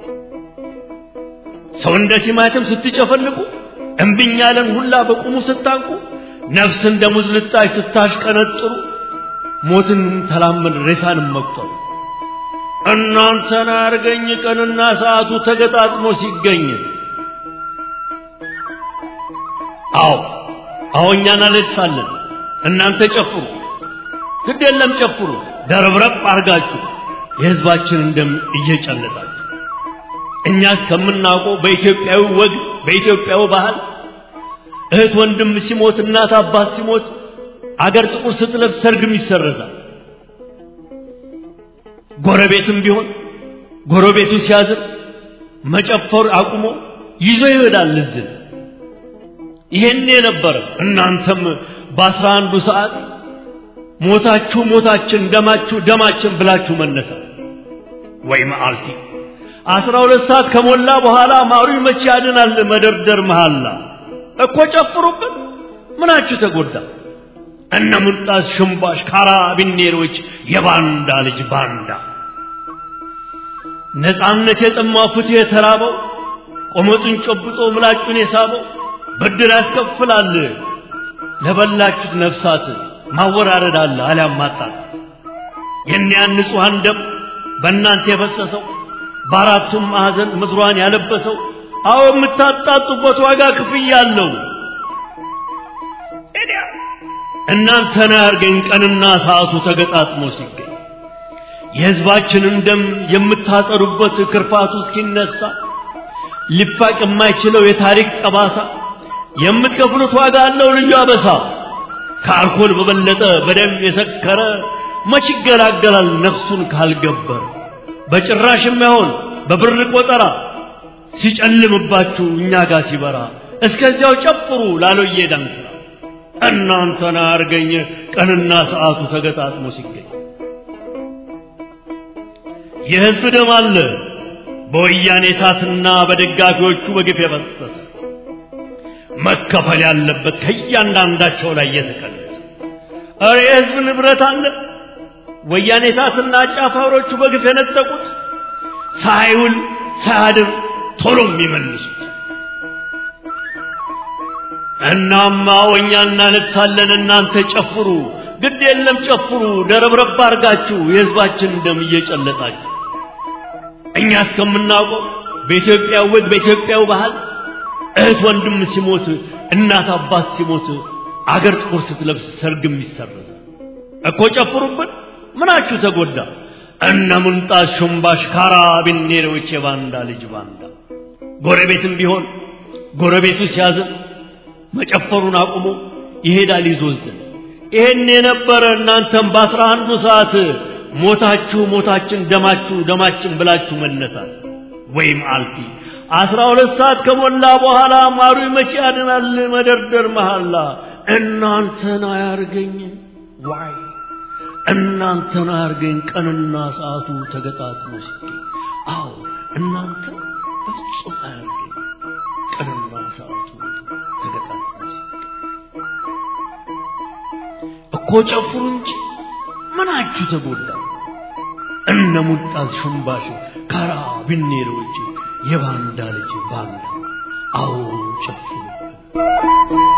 ሰው እንደ ቲማቲም ስትጨፈልቁ እምብኝ ያለን ሁላ በቁሙ ስታንቁ ነፍስ እንደ ሙዝ ልጣጭ ስታሽቀነጥሩ ሞትን ተላመን ሬሳንም መቁጠሩ እናንተን አርገኝ ቀንና ሰዓቱ ተገጣጥሞ ሲገኝ አዎ አዎ እኛ እናለቅሳለን እናንተ ጨፍሩ ግድ የለም ጨፍሩ ደረብረብ አርጋችሁ የህዝባችንን ደም እየጨለጣችሁ እኛ እስከምናውቀው በኢትዮጵያዊ ወግ በኢትዮጵያዊ ባህል እህት ወንድም ሲሞት እናት አባት ሲሞት አገር ጥቁር ስትለብስ ሰርግም ይሰረዛል ጎረቤትም ቢሆን ጎረቤቱ ሲያዝን መጨፈር አቁሞ ይዞ ይሄዳል እዝን ይሄን የነበረ እናንተም በአስራ አንዱ ሰዓት ሞታችሁ ሞታችን ደማችሁ ደማችን ብላችሁ መነሳት ወይ መዓልቲ አስራ ሁለት ሰዓት ከሞላ በኋላ ማሩ መቼ ያድናል መደርደር መሃላ እኮ ጨፍሩብን ምናችሁ ተጎዳ እነ ሙልጣስ ሽምባሽ ካራቢኔሮች የባንዳ ልጅ ባንዳ ነፃነት የጠማው ፍትህ የተራበው ቆመጡን ጨብጦ ምላጩን የሳበው ብድር ያስከፍላል ለበላችሁት ነፍሳት ማወራረድ አለ አሊያም ማጣት የኒያን ንጹሐን ደም በእናንተ የፈሰሰው በአራቱም ማዕዘን ምድሯን ያለበሰው አዎ የምታጣጡበት ዋጋ ክፍያ አለው እናንተን ያርገኝ ቀንና ሰዓቱ ተገጣጥሞ ሲገኝ የሕዝባችንን ደም የምታጠሩበት ክርፋቱ እስኪነሳ ሊፋቅ የማይችለው የታሪክ ጠባሳ የምትከፍሉት ዋጋ አለው ልዩ አበሳ ከአልኮል በበለጠ በደም የሰከረ መች ይገላገላል ነፍሱን ካልገበረ በጭራሽ የማይሆን በብር ቆጠራ ሲጨልምባችሁ እኛ ጋር ሲበራ እስከዚያው ጨፍሩ ላሎዬ ዳንክራ እናንተን አርገኝ ቀንና ሰዓቱ ተገጣጥሞ ሲገኝ የሕዝብ ደም አለ በወያኔ ታትና በደጋፊዎቹ በግፍ የፈሰሰ መከፈል ያለበት ከእያንዳንዳቸው ላይ የተቀነሰ እረ የሕዝብ ንብረት አለ ወያኔ ታትና አጫፋሪዎቹ በግፍ የነጠቁት ሳይውል ሳያድር ቶሎ የሚመልሱት እናማ ወኛ እናለቅሳለን እናንተ ጨፍሩ ግድ የለም ጨፍሩ ደረብረብ አርጋችሁ የሕዝባችን ደም እየጨለጣችሁ እኛ እስከምናውቀው በኢትዮጵያ ወግ በኢትዮጵያው ባህል እህት ወንድም ሲሞት እናት አባት ሲሞት አገር ጥቁር ስትለብስ ሰርግም ይሰረዝ እኮ ጨፍሩብን ምናችሁ ተጎዳ እነ ሙንጣስ ሹምባሽ ካራቢኔሮች የባንዳ ልጅ ባንዳ ጎረቤትም ቢሆን ጎረቤቱ ሲያዝን መጨፈሩን አቁሞ ይሄዳል ይዞዝን ይሄን የነበረ እናንተም በአስራ አንዱ ሰዓት ሞታችሁ ሞታችን ደማችሁ ደማችን ብላችሁ መነሳት ወይም አልፊ አስራ ሁለት ሰዓት ከሞላ በኋላ ማሩ መቼ ያድናል መደርደር መሐላ እናንተን አያርገኝ ዋይ እናንተን አያርገኝ ቀንና ሰዓቱ ተገጣጥሞ ሲገኝ አዎ እናንተ በፍጹም አያርገኝ ቀንና ሰዓቱ ተገጣጥሞ ሲገኝ እኮ ጨፍሩ እንጂ ምናችሁ ተጎዳ እነ ሙልጣስ ሽምባሽ ካራ ቢኔሮች የባንዳ ልጅ ባንዳ አዎ ጨፍሩብን